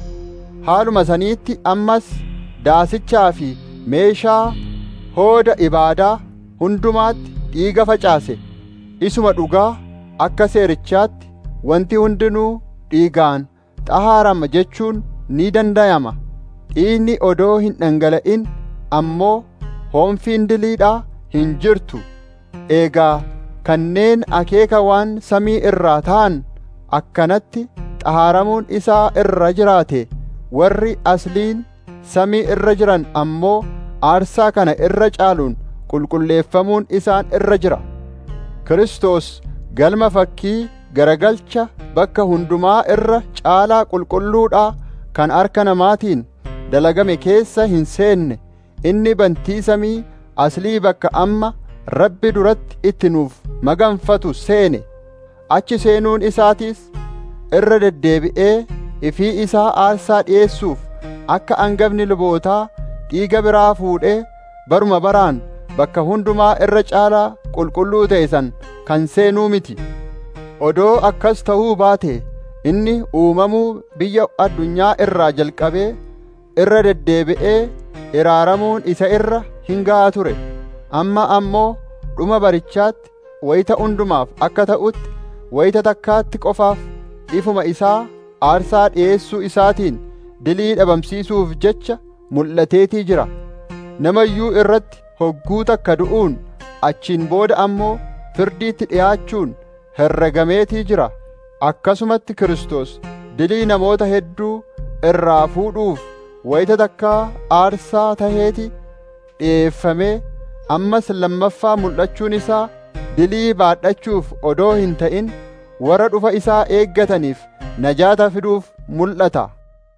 haaluma saniitti ammas daasichaa fi meeshaa hooda ibaadaa hundumaatti dhiiga facaase isuma dhugaa akka seerichaatti wanti hundinuu dhiigaan xahaarama jechuun ni danda'ama dhiigni odoo hin dhangala'in ammoo hoomfiin diliidhaa hin jirtu eegaa kanneen akeeka waan samii irraa ta'an akkanatti xahaaramuun isaa irra jiraate warri asliin samii irra jiran ammoo aarsaa kana irra caaluun qulqulleeffamuun isaan irra jira Kiristoos galma fakkii garagalcha bakka hundumaa irra caalaa qulqulluudhaa kan harka namaatiin dalagame keessa hin seenne inni bantii samii aslii bakka amma rabbi duratti itti nuuf maganfatu seene achi seenuun isaatiis irra deddeebi'ee ifii isaa aarsaa dhi'eessuuf akka angafni lubootaa dhiiga biraa fuudhee baruma baraan bakka hundumaa irra caalaa qulqulluu ta'e san kan seenuu miti odoo akkas ta'uu baate inni uumamuu biyya addunyaa irraa jalqabee irra deddeebi'ee iraaramuun isa irra hin ga'a ture amma ammoo dhuma barichaatti wayita hundumaaf akka ta'utti wayita takkaatti qofaaf ifuma isaa aarsaa dhi'eessuu isaatiin dilii dhabamsiisuuf jecha mul'ateetii jira namayyuu irratti hogguu takka du'uun achiin booda ammoo firdiitti dhi'aachuun herregameetii jira akkasumatti Kiristoos dilii namoota hedduu irraa fuudhuuf wayita takkaa aarsaa taheeti dhi'eeffamee ammas lammaffaa mul'achuun isaa dilii baadhachuuf odoo hin ta'in warra dhufa isaa eeggataniif najaata fiduuf mul'ata.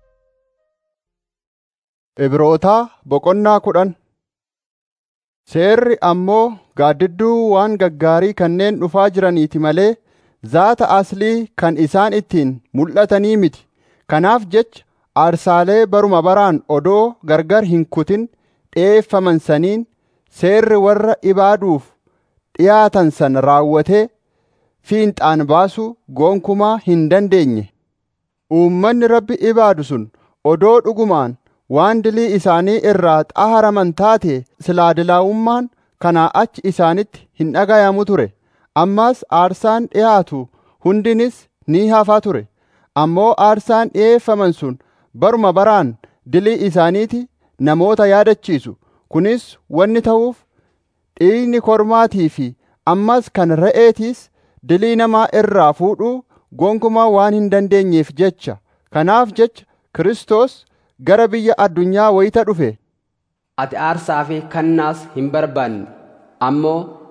Ibrootaa boqonnaa kudhan Seerri ammoo gaaddidduu waan gaggaarii kanneen dhufaa jiraniiti malee zaata aslii kan isaan ittiin mul'atanii miti. Kanaaf jecha aarsaalee baruma baraan odoo gargar hin kutin dhi'eeffaman saniin seerri warra ibaaduuf dhiyaatan san raawwatee fiinxaan baasuu gonkumaa hin dandeenye. Uummanni rabbi ibaadu sun odoo dhugumaan waan dilii isaanii irraa xaharaman taate silaa dilaa'ummaan kanaa achi isaanitti hin dhagayamu ture ammaas aarsaan dhiyaatu hundinis ni hafaa ture ammoo aarsaan dhi'eeffaman sun baruma baraan dilii isaaniiti namoota yaadachiisu kunis wanni ta'uuf dhiigni kormaatii fi ammas kan re'eetiis dilii namaa irraa fuudhuu gonkumaa waan hin dandeenyeef jecha kanaaf jecha Kiristoos gara biyya addunyaa wayita dhufe ati aarsaa fi kannaas hin barbaanne ammoo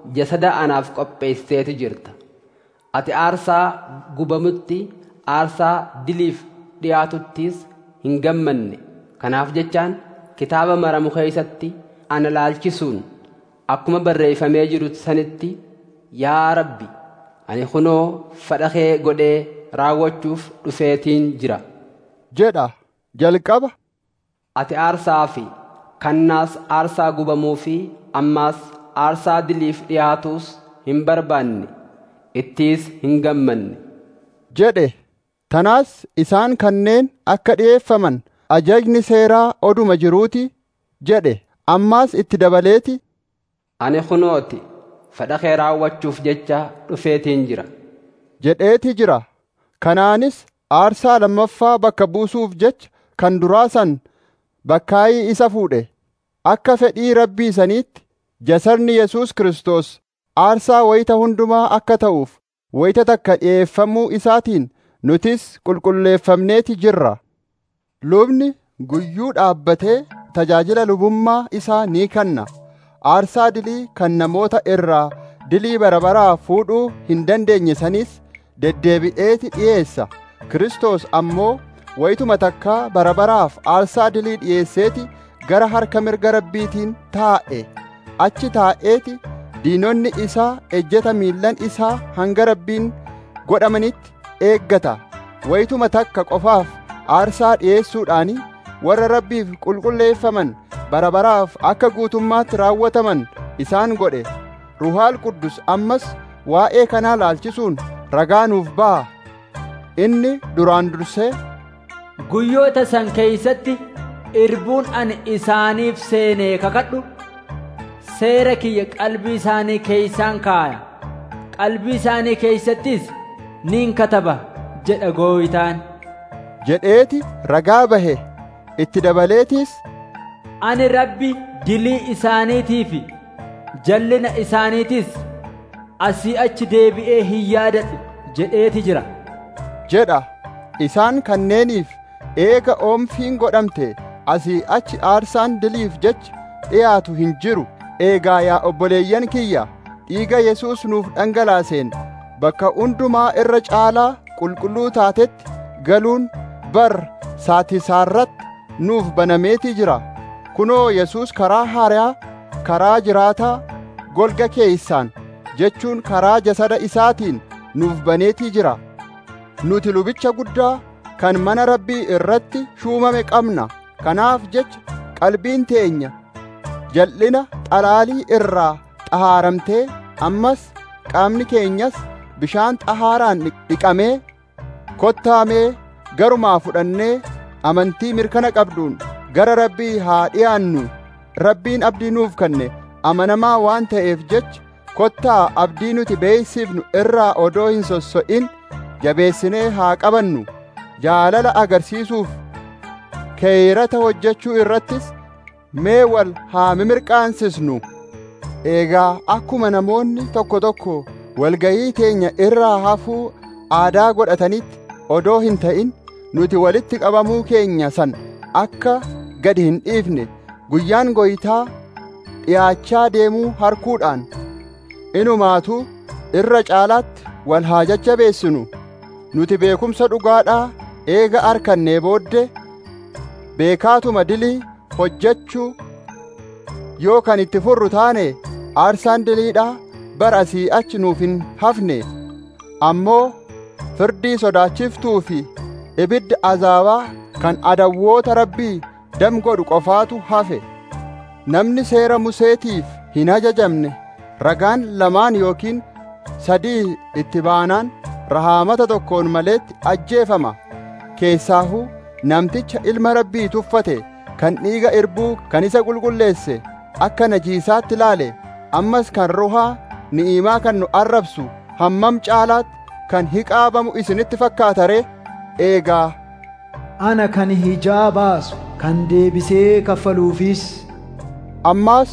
jasada anaaf qopheesseeti jirta ati aarsaa gubamutti aarsaa diliif dhiyaatuttis hin gammanne kanaaf jechaan kitaaba maramu keeysatti ana laalchisuun akkuma barreeffamee jiru sanitti yaa rabbi ani kunoo fedha kee godhee raawwachuuf dhufeetiin jira jedha jalqaba ati aarsaa fi kannaas aarsaa gubamuu fi ammaas aarsaa diliif dhiyaatuus hin barbaanne ittiis hin gammanne jedhe tanaas isaan kanneen akka dhi'eeffaman ajajni seeraa oduma jiruuti jedhe ammaas itti dabaleeti ani kunooti fedha kee raawwachuuf jecha dhufeetiin jira jedheeti jira kanaanis aarsaa lammaffaa bakka buusuuf jecha kan duraa san bakkaayii isa fuudhe akka fedhii rabbii saniitti jasarni Yesuus Kiristoos aarsaa wayita hundumaa akka ta'uuf wayita takka dhi'eeffamuu isaatiin nutis qulqulleeffamneeti jirra lubni guyyuu dhaabbatee tajaajila lubummaa isaa ni kenna aarsaa dilii kan namoota irraa dilii barabaraa fuudhuu hin dandeenye sanis deddeebi'eeti dhi'eessa Kiristoos ammoo wayituma takkaa barabaraaf aarsaa dilii dhi'eesseeti gara harka mirga rabbiitiin taa'e achi taa'eeti diinonni isaa ejjeta miillan isaa hanga rabbiin godhamanitti eeggata wayituma takka qofaaf aarsaa dhi'eessuudhaani warra rabbiif qulqulleeffaman barabaraaf akka guutummaatti raawwataman isaan godhe ruhaal quddus ammas waa'ee kanaa laalchisuun ragaa nuuf ba'a inni duraan dursee guyyoota san keeysatti irbuun ani isaaniif seenee kakadhu seera kiyya qalbii isaanii keeysaan kaaya qalbii isaanii keeysattis nin kataba jedha gooytaan jedheeti ragaa bahe itti dabaleetiis ani rabbi dilii isaaniitii fi jallina isaaniitis asii achi deebi'ee hin yaadadhu jedheeti jira jedha isaan kanneeniif eega oomfiin godhamte asii achi aarsaan diliif jecha dhiyaatu hin jiru eegaa yaa obboleeyyan kiyya dhiiga Yesuus nuuf dhangalaaseen bakka hundumaa irra caalaa qulqulluu taatetti galuun bar saatisaarratti nuuf banameetii jira kunoo Yesuus karaa haaraa karaa jiraataa golga keeysaan jechuun karaa jasada isaatiin nuuf baneetii jira nuti lubicha guddaa kan mana rabbii irratti shuumame qabna kanaaf jecha qalbiin teenya jal'ina xalaalii irraa xahaaramtee ammas qaamni keenyas bishaan xahaaraan dhiqamee kottaamee garumaa fudhannee amantii mirkana qabduun gara rabbii haa dhi'aannu rabbiin abdii nuuf kenne amanamaa waan ta'eef jecha kottaa abdii nuti beeysifnu irraa odoo hin sosso'in jabeessinee haa qabannu jaalala agarsiisuuf keeyrata hojjechuu irrattis mee wal haa mimirqaansisnu eegaa akkuma namoonni tokko tokko walgayii teenya irraa hafuu aadaa godhatanitti odoo hin ta'in nuti walitti qabamuu keenya san akka gadi hin dhiifne guyyaan goytaa dhiyaachaa deemuu harkuudhaan inumaatuu irra caalaatti wal haa jajjabeessinu nuti beekumsa dhugaadhaa eega arkannee booddee beekaatuma dilii hojjechuu yoo kan itti furru taane aarsaan diliidhaa bara asii achi nuuf hin hafne ammoo firdii sodaachiftuu fi ibidda azaabaa kan adawwoota rabbii dam godhu qofaatu hafe namni seera museetiif hin ajajamne ragaan lamaan yookiin sadii itti baanaan rahaamata tokkoon maleetti ajjeefama keessaahuu namticha ilma rabbii tuffate kan dhiiga irbuu kan isa qulqulleesse akka najiisaatti ilaale ammas kan ruhaa ni'imaa kan nu arrabsu hammam caalaatti kan hiqaabamu isinitti fakkaatare eegaa ana kan hijaa baasu kan deebisee kaffaluufis ammaas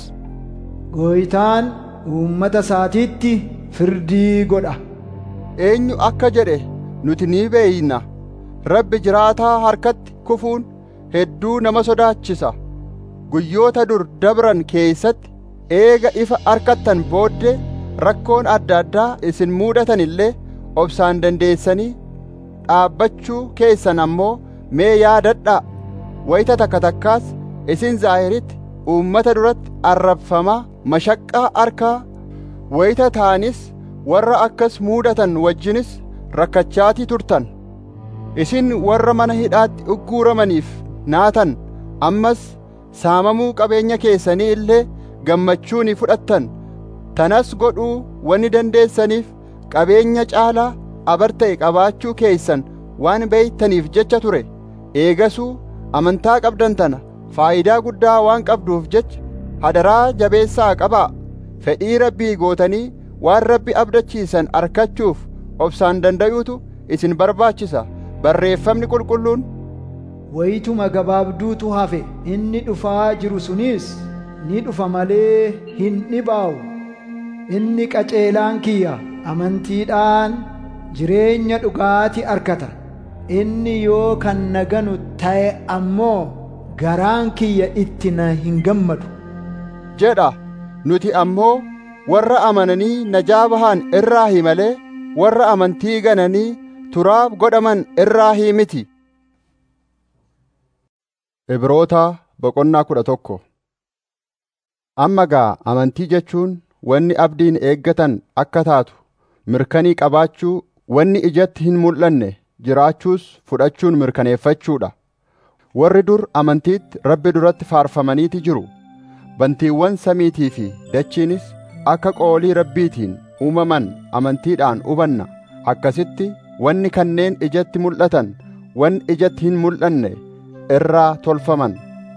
gooytaan uummata isaatiitti firdii godha eenyu akka jedhe nuti ni beeyna rabbi jiraataa harkatti kufuun hedduu nama sodaachisa guyyoota dur dabran keeysatti eega ifa arkattan booddee rakkoon adda addaa isin muudatan illee obsaan dandeessanii dhaabbachuu keessan ammoo mee yaadadhaa wayita takka takkaas isin zaahiritti uummata duratti arrabfamaa mashaqqaa harkaa wayita ta'anis warra akkas muudatan wajjinis rakkachaatii turtan isin warra mana hidhaatti ugguuramaniif naatan ammas saamamuu qabeenya keessanii illee gammachuu ni fudhattan tanas godhuu wanni dandeessaniif qabeenya caalaa abar ta'e qabaachuu keessan waan beeytaniif jecha ture eegasuu amantaa qabdan tana faayidaa guddaa waan qabduuf jecha hadaraa jabeessaa qabaa fedhii rabbii gootanii waan rabbi abdachiisan arkachuuf obsaan danda'uutu isin barbaachisa barreeffamni qulqulluun wayituma gabaabduutu hafe inni dhufaa jiru sunis ni dhufa malee hin dhibaa'u inni qaceelaan kiyya amantiidhaan jireenya dhugaati arkata inni yoo kan naganu ta'e ammoo garaan kiyya itti na hin gammadu jedha nuti ammoo warra amananii najaa bahan irraahi malee warra amantii gananii turaaf godhaman irraahi miti Ibroota boqonnaa kudha tokko Amma gaa amantii jechuun wanni abdiin eeggatan akka taatu mirkanii qabaachuu wanni ijatti hin mul'anne jiraachuus fudhachuun mirkaneeffachuudha. Warri dur amantiitti rabbi duratti faarfamaniiti jiru. Bantiiwwan samiitii fi dachiinis akka qoolii rabbiitiin uumaman amantiidhaan hubanna. Akkasitti wanni kanneen ijatti mul'atan wanni ijatti hin mul'anne irraa tolfaman.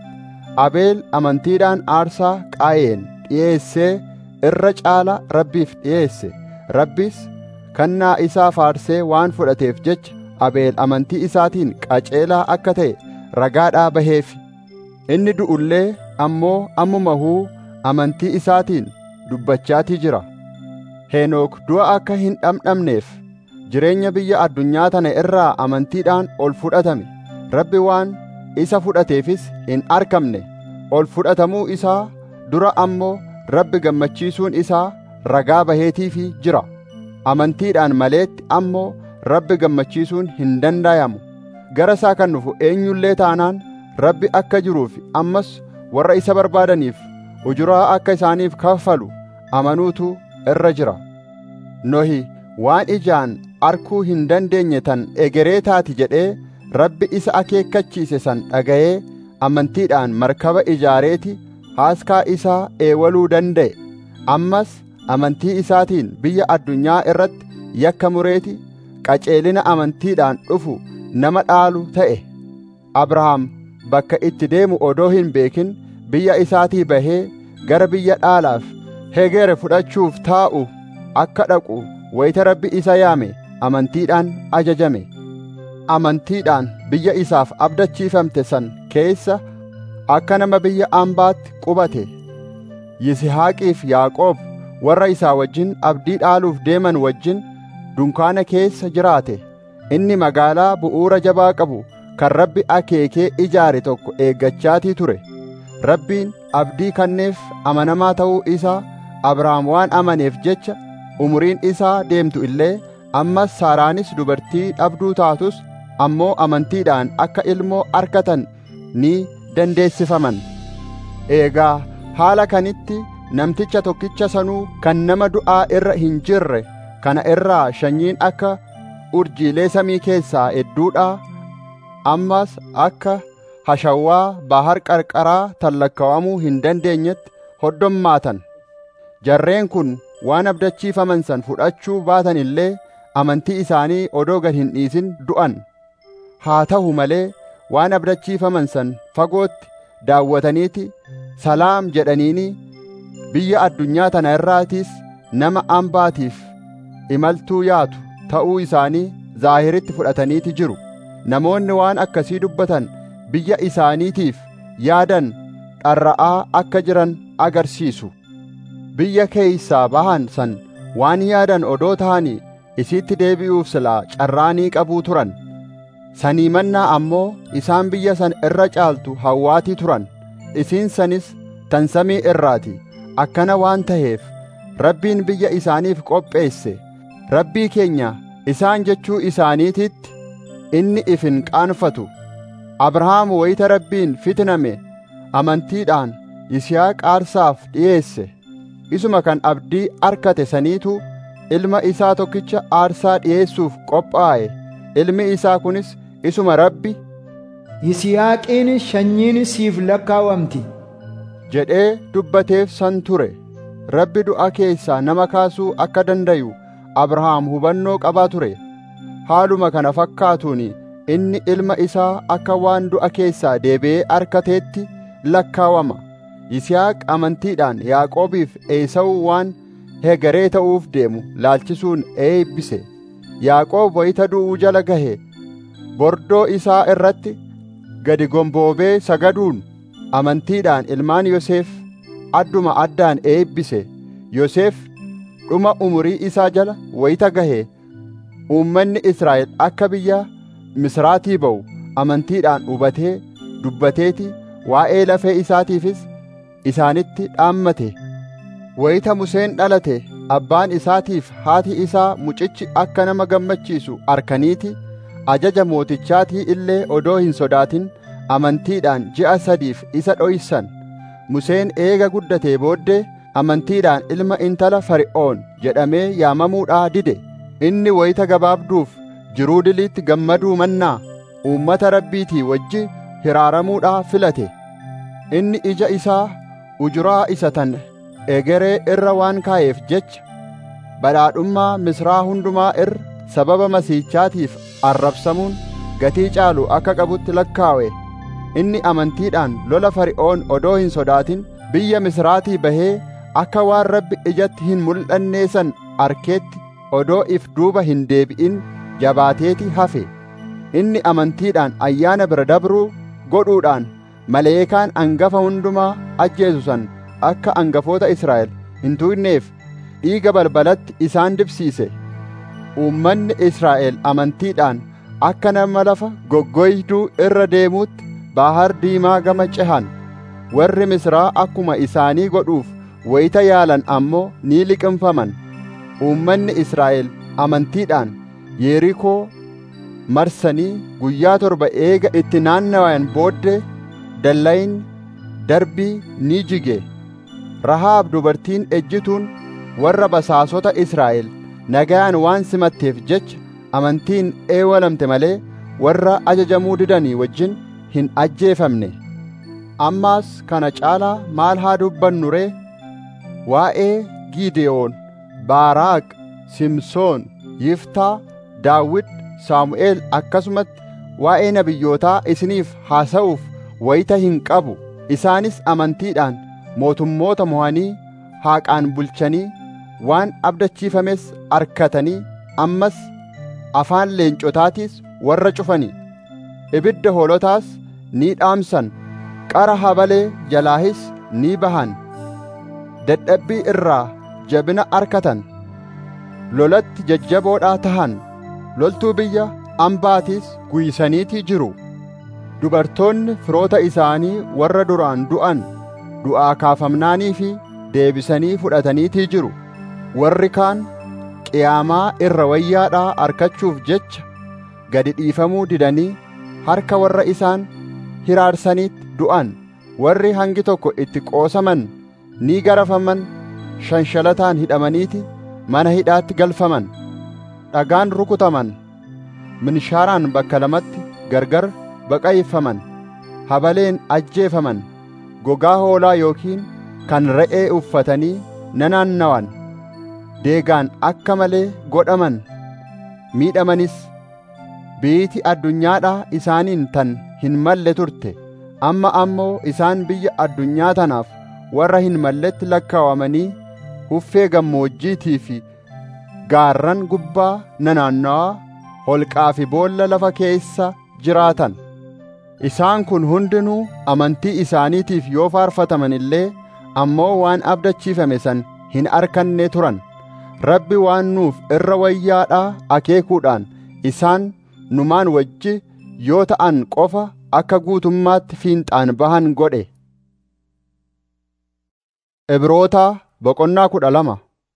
Abeel amantiidhaan aarsaa qaayeen dhi'eessee irra caala rabbiif dhi'eesse. Rabbis kannaa isaa faarsee waan fudhateef jecha Abeel amantii isaatiin qaceelaa akka ta'e ragaadhaa baheef. Inni du'ullee ammoo ammumahuu amantii isaatiin dubbachaatii jira. Henook du'a akka hin dhamdhamneef jireenya biyya addunyaa tana irraa amantiidhaan ol fudhatame. Rabbi waan isa fudhateefis hin argamne. Ol fudhatamuu isaa dura ammoo Rabbi gammachiisuun isaa ragaa baheetiifi jira. Amantiidhaan maleetti ammoo Rabbi gammachiisuun hin dandayamu. Gara isaa kan dhufu eenyullee taanaan Rabbi akka jiruuf ammas warra isa barbaadaniif ujuraa akka isaaniif kaffalu amanuutu irra jira. Nohi waan ijaan arkuu hin dandeenye tan egeree taati jedhee Rabbi isa akeekkachiise san dhaga'ee amantiidhaan markaba ijaareeti haaskaa isaa eewaluu danda'e. Ammas amantii isaatiin biyya addunyaa irratti yakka mureeti qaceelina amantiidhaan dhufu nama dhaalu ta'e. Abrahaam bakka itti deemu odoo hin beekin biyya isaatii bahee gara biyya dhaalaaf hegere fudhachuuf taa'u akka dhaqu wayita rabbi isa yaame amantiidhaan ajajame. Amantiidhaan biyya isaaf abdachiifamte san keessa akka nama biyya ambaatti qubate. Yisihaaqiif Yaaqoob warra isaa wajjin abdii dhaaluuf deeman wajjin dunkaana keessa jiraate. Inni magaalaa bu'uura jabaa qabu kan Rabbi akeekee ijaare tokko eeggachaatii ture. Rabbiin abdii kanneef amanamaa ta'uu isaa Abrahaam waan amaneef jecha umuriin isaa deemtu illee ammas Saaraanis dubartii dhabduu taatus ammoo amantiidhaan akka ilmoo arkatan ni dandeessifaman. Eegaa haala kanitti namticha tokkicha sanuu kan nama du'aa irra hin jirre kana irraa sanyiin akka urjiilee samii keessaa hedduudhaa ammas akka hashawwaa bahar qarqaraa tallakka'amuu hin dandeenyetti hoddommaatan. Jarreen kun waan abdachiifaman san fudhachuu baatan illee amantii isaanii odoo gad hin dhiisin du'an. Haa ta'u malee waan abdachiifaman san fagootti daawwataniiti salaam jedhaniini biyya addunyaa tana irraatiis nama ambaatiif imaltuu yaatu ta'uu isaanii zaahiritti fudhataniiti jiru. Namoonni waan akkasii dubbatan biyya isaaniitiif yaadan dharra'aa akka jiran agarsiisu. Biyya keeysaa bahan san waan yaadan odoo ta'anii isiitti deebi'uuf silaa carraanii qabuu turan. Sanii mannaa ammoo isaan biyya san irra caaltu hawwaatii turan. Isiin sanis tan samii irraati. Akkana waan ta'eef rabbiin biyya isaaniif qopheesse rabbii keenya isaan jechuu isaaniititti inni ifin qaanfatu abrahaam wayita rabbiin fitname amantiidhaan yisihaaq aarsaaf dhi'eesse isuma kan abdii arkate saniitu ilma isaa tokkicha aarsaa dhi'eessuuf qophaa'e ilmi isaa kunis isuma rabbi Yisihaaqiin sanyiin siif lakkaawamti jedhee dubbateef san ture rabbi du'a keessaa nama kaasuu akka dandayu abrahaam hubannoo qabaa ture haaluma kana fakkaatuun inni ilma isaa akka waan du'a keessaa deebi'ee arkateetti lakkaawama yisihaaq amantiidhaan yaaqoobiif eesawu waan hegaree ta'uuf deemu laalchisuun eebbise yaaqoob wayita du'uu jala gahe bordoo isaa irratti gadi gomboobee sagaduun amantiidhaan ilmaan Yoseef adduma addaan eebbise Yoseef dhuma umurii isaa jala wayita gahe uummanni Israa'el akka biyya Misraatii ba'u amantiidhaan hubatee dubbateeti waa'ee lafee isaatiifis isaanitti dhaammate wayita Museen dhalate abbaan isaatiif haati isaa mucichi akka nama gammachiisu arkaniiti ajaja mootichaatii illee odoo hin sodaatin amantiidhaan ji'a sadiif isa dhoysan Museen eega guddatee booddee amantiidhaan ilma intala Fari'oon jedhamee yaamamuudhaa dide inni wayita gabaabduuf jiruu diliitti gammaduu mannaa uummata rabbiitii wajji hiraaramuudhaa filate inni ija isaa ujuraa isa tan egeree irra waan kaa'eef jecha badhaadhummaa misraa hundumaa irra sababa masiichaatiif arrabsamuun gatii caalu akka qabutti lakkaawe inni amantiidhaan lola fari'oon odoo hin sodaatin biyya misraatii bahee akka waan rabbi ijatti hin mul'annee san arkeetti odoo if duuba hin deebi'in jabaateeti hafe inni amantiidhaan ayyaana bira dabruu godhuudhaan maleekaan angafa hundumaa ajjeesu san akka angafoota Israa'el hin tuqneef dhiiga balbalatti isaan dibsiise uummanni Israa'el amantiidhaan akka nama lafa goggoyduu irra deemuutti baahar diimaa gama cehan warri misraa akkuma isaanii godhuuf wayita yaalan ammoo ni liqimfaman uummanni Israa'el amantiidhaan Yerikoo marsanii guyyaa torba eega itti naannawan booddee dallayin darbii ni jige Rahaab dubartiin ejjituun warra basaasota Israa'el nagayaan waan simatteef jecha amantiin eewalamte malee warra ajajamuu didanii wajjin hin ajjeefamne ammaas kana caalaa maal haa dubbannu ree waa'ee Gideyoon Baaraaq Simsoon Yiftaa Daawit Saamu'eel akkasumatti waa'ee nabiyyootaa isiniif haasa'uuf wayita hin qabu isaanis amantiidhaan mootummoota mo'anii haaqaan bulchanii waan abdachiifames arkatanii ammas afaan leencotaatiis warra cufanii ibidda hoolotaas ni dhaamsan qara habalee jalaahis ni bahan dadhabbii irraa jabina arkatan lolatti jajjaboodhaa tahan loltuu biyya ambaatiis guysaniitii jiru dubartoonni firoota isaanii warra duraan du'an du'aa kaafamnaanii fi deebisanii fudhataniitii jiru warri kaan qiyaamaa irra wayyaadhaa arkachuuf jecha gadi dhiifamuu didanii harka warra isaan hiraarsaniitti du'an warri hangi tokko itti qoosaman ni garafaman shanshalataan hidhamaniiti mana hidhaatti galfaman dhagaan rukutaman minshaaraan bakka lamatti gargar baqayfaman habaleen ajjeefaman gogaa hoolaa yookiin kan re'ee uffatanii nanaannawan deegaan akka malee godhaman miidhamanis biiti addunyaadhaa isaaniin tan hin malle turte amma ammoo isaan biyya addunyaa tanaaf warra hin malletti lakkaawamanii huffee gammoojjiitii fi gaarran gubbaa nanaannawaa holqaa fi boolla lafa keessa jiraatan isaan kun hundinuu amantii isaaniitiif yoo faarfataman illee ammoo waan abdachiifame san hin arkanne turan rabbi waan nuuf irra wayyaadhaa akeekuudhaan isaan numaan wajji yoo ta'an qofa akka guutummaatti fiinxaan bahan godhe Ibrootaa boqonnaa kudha lama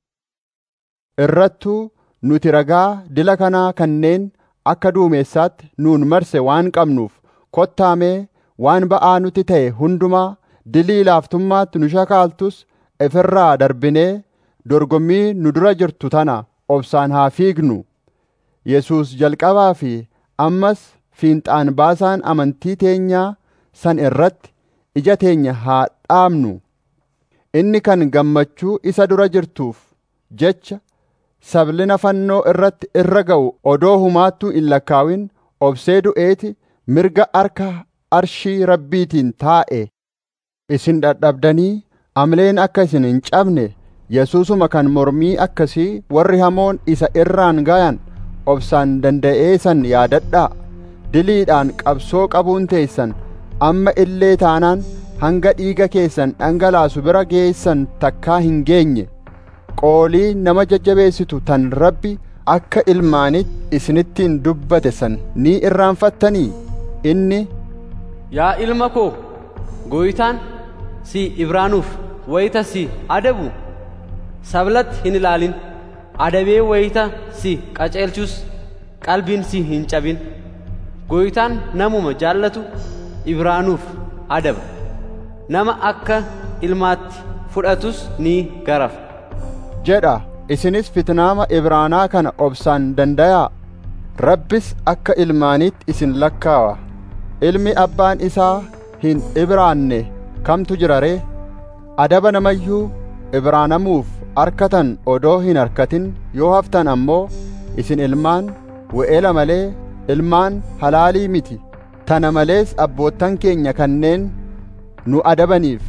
irrattuu nuti ragaa dila kanaa kanneen akka duumessaatti nuun marse waan qabnuuf kottaamee waan ba'aa nuti ta'e hundumaa dilii laaftummaatti nu shakaaltus ifirraa darbinee dorgommii nu dura jirtu tana obsaan haa fiignu Yesuus jalqabaa fi ammas fiinxaan baasaan amantii teenyaa san irratti ija teenya haa dhaabnu inni kan gammachuu isa dura jirtuuf jecha sablina fannoo irratti irra ga'u odoo humaattuu hin lakkaawin obsee du'eeti mirga harka arshii rabbiitiin taa'e isin dadhabdanii amleen akka isin hin cabne yesuusuma kan mormii akkasii warri hamoon isa irraan gayan obsaan danda'ee san yaadadhaa diliidhaan qabsoo qabuun teessan amma illee taanaan hanga dhiiga keessan dhangalaasu bira geessan takkaa hin geenye qoolii nama jajjabeessitu tan rabbi akka ilmaanitti isinittiin dubbate san ni irraanfattanii inni Yaa ilma koo gooytaan si ibraanuuf wayita si adabu sablatti hin ilaalin adabee wayita si qaceelchus qalbiin si hin cabin gooytaan namuma jaallatu ibraanuuf adaba nama akka ilmaatti fudhatus ni garafa jedha isinis fitnaama ibraanaa kana obsaan dandayaa rabbis akka ilmaanitti isin lakkaawa ilmi abbaan isaa hin ibraanne kamtu jira ree adaba namayyuu ibraanamuuf arkatan odoo hin arkatin yoo haftan ammoo isin ilmaan we'ela malee ilmaan halaalii miti tana malees abboottan keenya kanneen nu adabaniif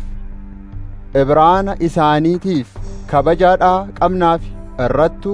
ibraana isaaniitiif kabajaadhaa qabnaaf irrattuu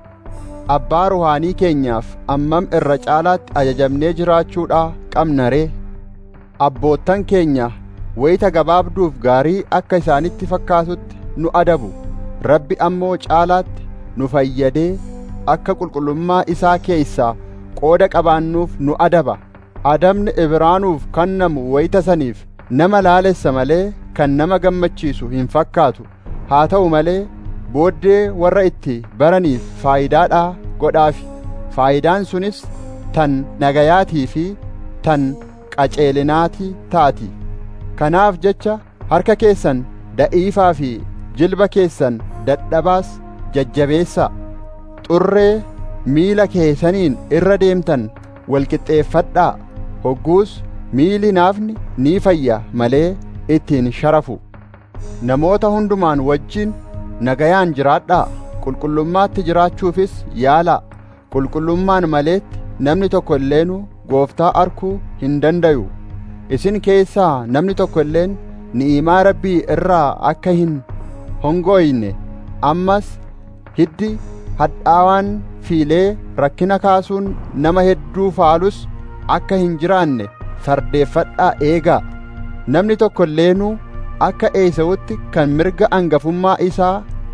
abbaa ruhaanii keenyaaf ammam irra caalaatti ajajamnee jiraachuudhaa qabna ree abboottan keenya wayita gabaabduuf gaarii akka isaanitti fakkaatutti nu adabu rabbi ammoo caalaatti nu fayyadee akka qulqullummaa isaa keessaa qooda qabaannuuf nu adaba adabni ibraanuuf kannamu wayita saniif nama laalessa malee kan nama gammachiisu hin fakkaatu haa ta'u malee booddee warra itti baraniif faayidaadhaa godhaafi faayidaan sunis tan nagayaatii fi tan qaceelinaatii taati kanaaf jecha harka keessan da'iifaa fi jilba keessan dadhabaas jajjabeessaa xurree miila keessaniin irra deemtan walqixxeeffadhaa hogguus miili naafni ni fayya malee ittiin sharafu namoota hundumaan wajjin nagayaan jiraadhaa qulqullummaatti jiraachuufis yaalaa qulqullummaan maleetti namni tokko illeenuu gooftaa arkuu hin dandayu isin keessaa namni tokko illeen ni'imaa rabbii irraa akka hin hongoyne ammas hiddi hadhaawaan fiilee rakkina kaasuun nama hedduu faalus akka hin jiraanne fardeeffadhaa eegaa namni tokko illeenuu akka eesawutti kan mirga angafummaa isaa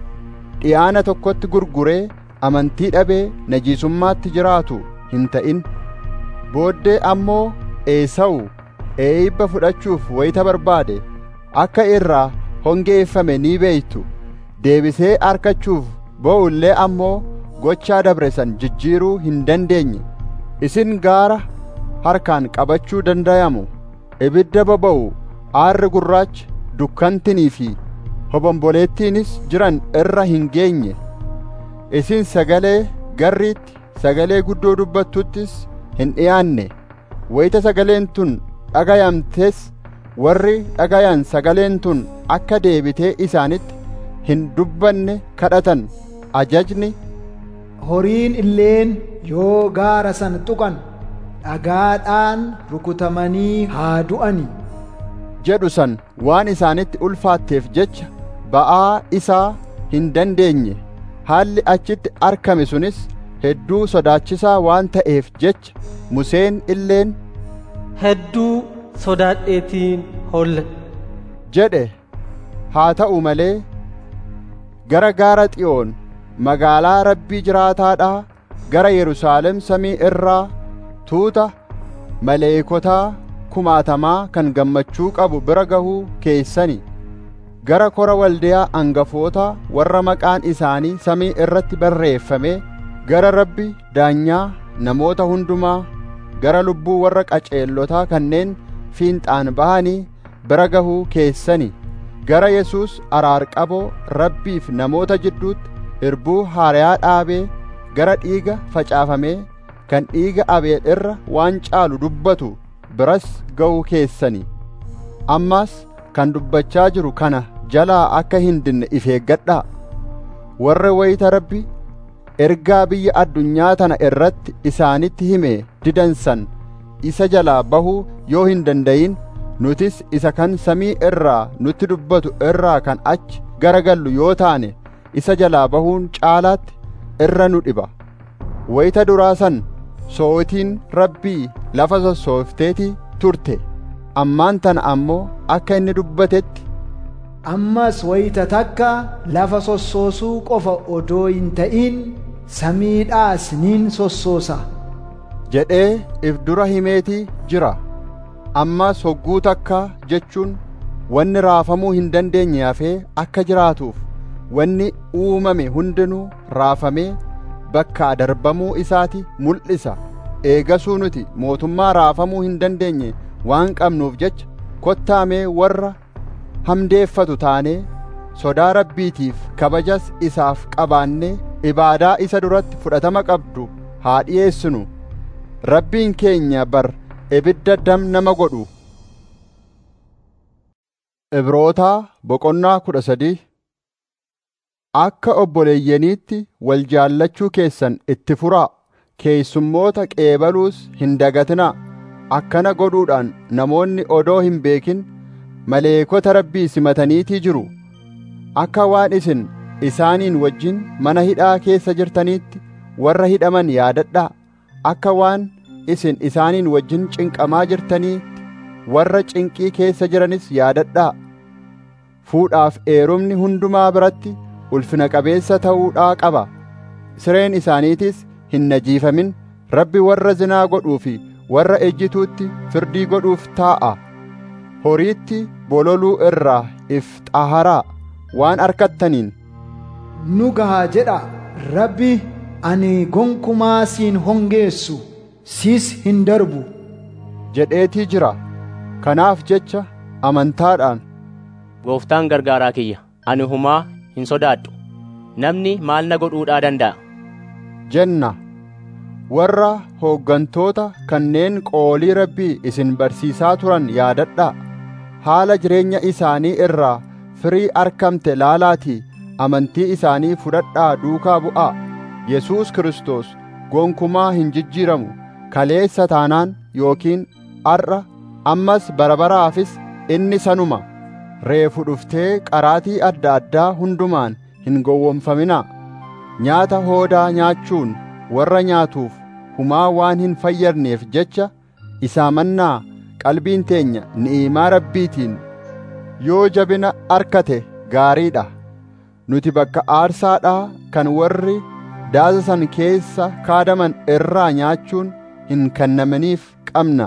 dhiyaana tokkotti gurguree amantii dhabee najiisummaatti jiraatu hin ta'in booddee ammoo eesawu eeyibba fudhachuuf wayita barbaade akka irraa hongeeffame ni beeytu deebisee arkachuuf bo'ullee ammoo gochaa dabre san jijjiiruu hin dandeenye isin gaara harkaan qabachuu dandayamu ibidda boba'u aarri gurraachi dukkantinii fi hobomboleettiinis jiran irra hin geenye isin sagalee garriitti sagalee guddoo dubbattuttis hin dhiyaanne wayita sagaleen tun dhagayamtes warri dhagayan sagaleen tun akka deebitee isaanitti hin dubbanne kadhatan ajajni horiin illeen yoo gaara san tuqan dhagaadhaan rukutamanii haa du'ani jedhu san waan isaanitti ulfaatteef jecha ba'aa isaa hin dandeenye haalli achitti arkame sunis hedduu sodaachisaa waan ta'eef jecha Museen illeen hedduu sodaadheetiin holle jedhe haa ta'u malee gara gaara xiyoon magaalaa rabbii jiraataadhaa gara Yerusaalem samii irraa tuuta maleekotaa kumaatamaa kan gammachuu qabu bira gahuu keessani gara kora waldiyaa angafootaa warra maqaan isaanii samii irratti barreeffame gara rabbi daanyaa namoota hundumaa gara lubbuu warra qaceellotaa kanneen fiinxaan bahanii bira gahuu keessani gara Yesuus araarqaboo rabbiif namoota jidduutti irbuu haariyaa dhaabee gara dhiiga facaafamee kan dhiiga abeel irra waan caalu dubbatu biras ga'uu keessani ammas kan dubbachaa jiru kana jalaa akka hin dinne if eeggadhaa warra wayita rabbi ergaa biyya addunyaa tana irratti isaanitti hime didansan isa jalaa bahuu yoo hin dandayin nutis isa kan samii irraa nutti dubbatu irraa kan achi garagallu yoo taane isa jalaa bahuun caalaatti irra nu dhiba wayita duraa san sootiin rabbii lafa sossoofteetii turte ammaan tana ammoo akka inni dubbatetti ammas wayita takka lafa sossoosuu qofa odoo hin ta'in samiidhaas nin sossoosa jedhee if dura himeetii jira ammas hogguu takka jechuun wanni raafamuu hin dandeenye hafee akka jiraatuuf wanni uumame hundinuu raafamee bakkaa darbamuu isaati mul'isa eegasuu nuti mootummaa raafamuu hin dandeenye waan qabnuuf jecha kottaamee warra hamdeeffatu taanee sodaa rabbiitiif kabajas isaaf qabaannee ibaadaa isa duratti fudhatama qabdu haa dhi'eessinu rabbiin keenya bar ibidda dam nama godhu Ibrootaa boqonnaa kudha sadii Akka obboleeyyaniitti wal jaallachuu keessan itti furaa keessummoota qeebaluus hin dagatinaa akkana godhuudhaan namoonni odoo hin beekin maleekota rabbii simataniitii jiru akka waan isin isaaniin wajjin mana hidhaa keessa jirtaniitti warra hidhaman yaadadhaa akka waan isin isaaniin wajjin cinqamaa jirtaniitti warra cinqii keessa jiranis yaadadhaa fuudhaaf eerumni hundumaa biratti ulfina qabeessa ta'uudhaa qaba sireen isaaniitis hin najiifamin rabbi warra zinaa godhuu fi warra ejjituutti firdii godhuuf taa'a horiitti bololuu irraa if xaharaa waan arkattaniin nu gahaa jedha rabbi ani gonkumaa siin hongeessu siis hin darbu jedheetii jira kanaaf jecha amantaadhaan Gooftaan gargaaraa kiyya ani humaa hin sodaadhu namni maal na godhuudhaa danda'a jenna warra hooggantoota kanneen qoolii rabbii isin barsiisaa turan yaadadhaa haala jireenya isaanii irraa firii arkamte laalaatii amantii isaanii fudhadhaa duukaa bu'aa Yesuus Kiristoos gonkumaa hin jijjiiramu kaleessa taanaan yookiin arra ammas barabaraafis inni sanuma reefu dhuftee qaraatii adda addaa hundumaan hin gowwomfaminaa nyaata hoodaa nyaachuun warra nyaatuuf humaa waan hin fayyadneef jecha isaa mannaa qalbiin teenya ni'imaa rabbiitiin yoo jabina arkate gaariidha nuti bakka aarsaadhaa kan warri daasa san keessa kaadaman irraa nyaachuun hin kennamaniif qabna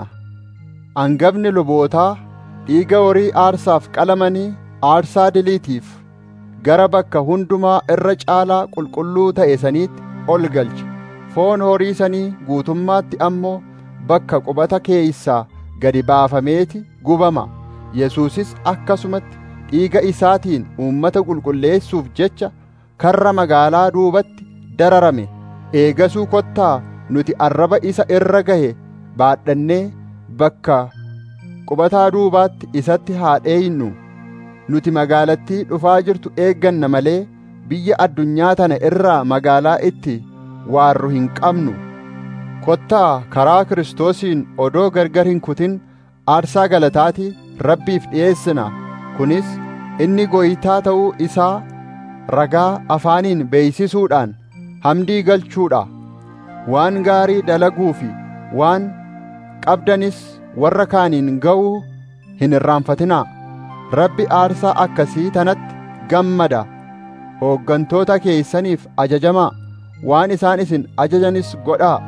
angafni lubootaa dhiiga horii aarsaaf qalamanii aarsaa diliitiif gara bakka hundumaa irra caalaa qulqulluu ta'e saniitti ol galcha foon horii sanii guutummaatti ammoo bakka qubata keeysaa gadi baafameeti gubama yesuusis akkasumatti dhiiga isaatiin uummata qulqulleessuuf jecha karra magaalaa duubatti dararame eegasuu kottaa nuti arraba isa irra gahe baadhannee bakka qubataa duubaatti isatti haa dheeynu nuti magaalattii dhufaa jirtu eegganna malee biyya addunyaa tana irraa magaalaa itti waarru hin qabnu kottaa karaa kiristoosiin odoo gargar hin kutin aarsaa galataatii rabbiif dhi'eessina kunis inni goytaa ta'uu isaa ragaa afaaniin beeysisuudhaan hamdii galchuudha waan gaarii dalaguu fi waan qabdanis warra kaaniin ga'uu hin irraanfatinaa rabbi aarsaa akkasii tanatti gammada hooggantoota keeysaniif ajajamaa waan isaan isin ajajanis godhaa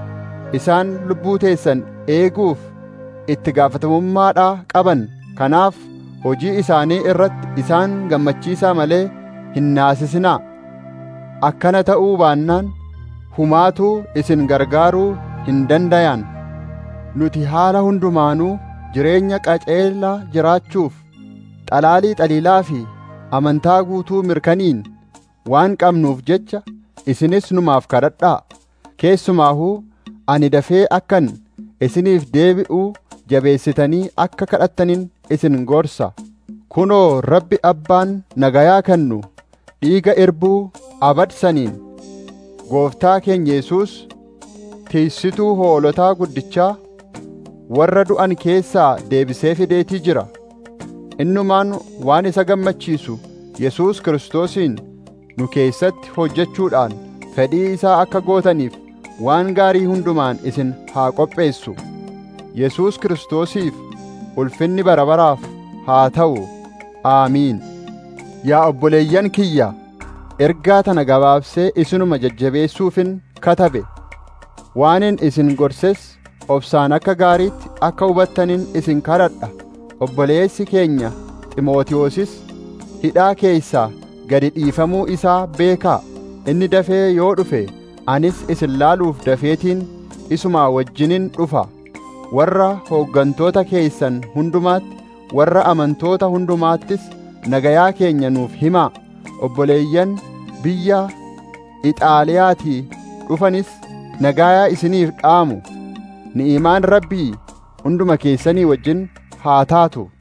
isaan lubbuu teessan eeguuf itti gaafatamummaadhaa qaban kanaaf hojii isaanii irratti isaan gammachiisaa malee hin naasisinaa akkana ta'uu baannaan humaatuu isin gargaaruu hin dandayan nuti haala hundumaanuu jireenya qaceelaa jiraachuuf xalaalii xaliilaa fi amantaa guutuu mirkaniin waan qabnuuf jecha isinis numaaf kadhadhaa keessumaahuu ani dafee akkan isiniif deebi'uu jabeessitanii akka kadhattanin isin gorsa kunoo rabbi abbaan nagayaa kennu dhiiga irbuu abadsaniin gooftaa keenya Yesuus tiissituu hoolotaa guddichaa warra du'an keessaa deebisee fideetii jira innumaan waan isa gammachiisu Yesuus Kiristoosiin nu keessatti hojjechuudhaan fedhii isaa akka gootaniif waan gaarii hundumaan isin haa qopheessu Yesuus Kiristoosiif ulfinni bara baraaf haa ta'u aamiin yaa obboleeyyan kiyya ergaa tana gabaabsee isinuma jajjabeessuufin katabe waanin isin gorses obsaan akka gaariitti akka hubattanin isin kadhadha obboleessi keenya ximootiyoosis hidhaa keessaa gadi dhiifamuu isaa beekaa inni dafee yoo dhufe anis isin laaluuf dafeetiin isumaa wajjinin dhufa warra hooggantoota keessan hundumaatti warra amantoota hundumaattis nagayaa keenya nuuf himaa obboleeyyan biyya ixaaliyaatii dhufanis nagayaa isiniif dhaamu ni'imaan rabbii hunduma keessanii wajjin haa taatu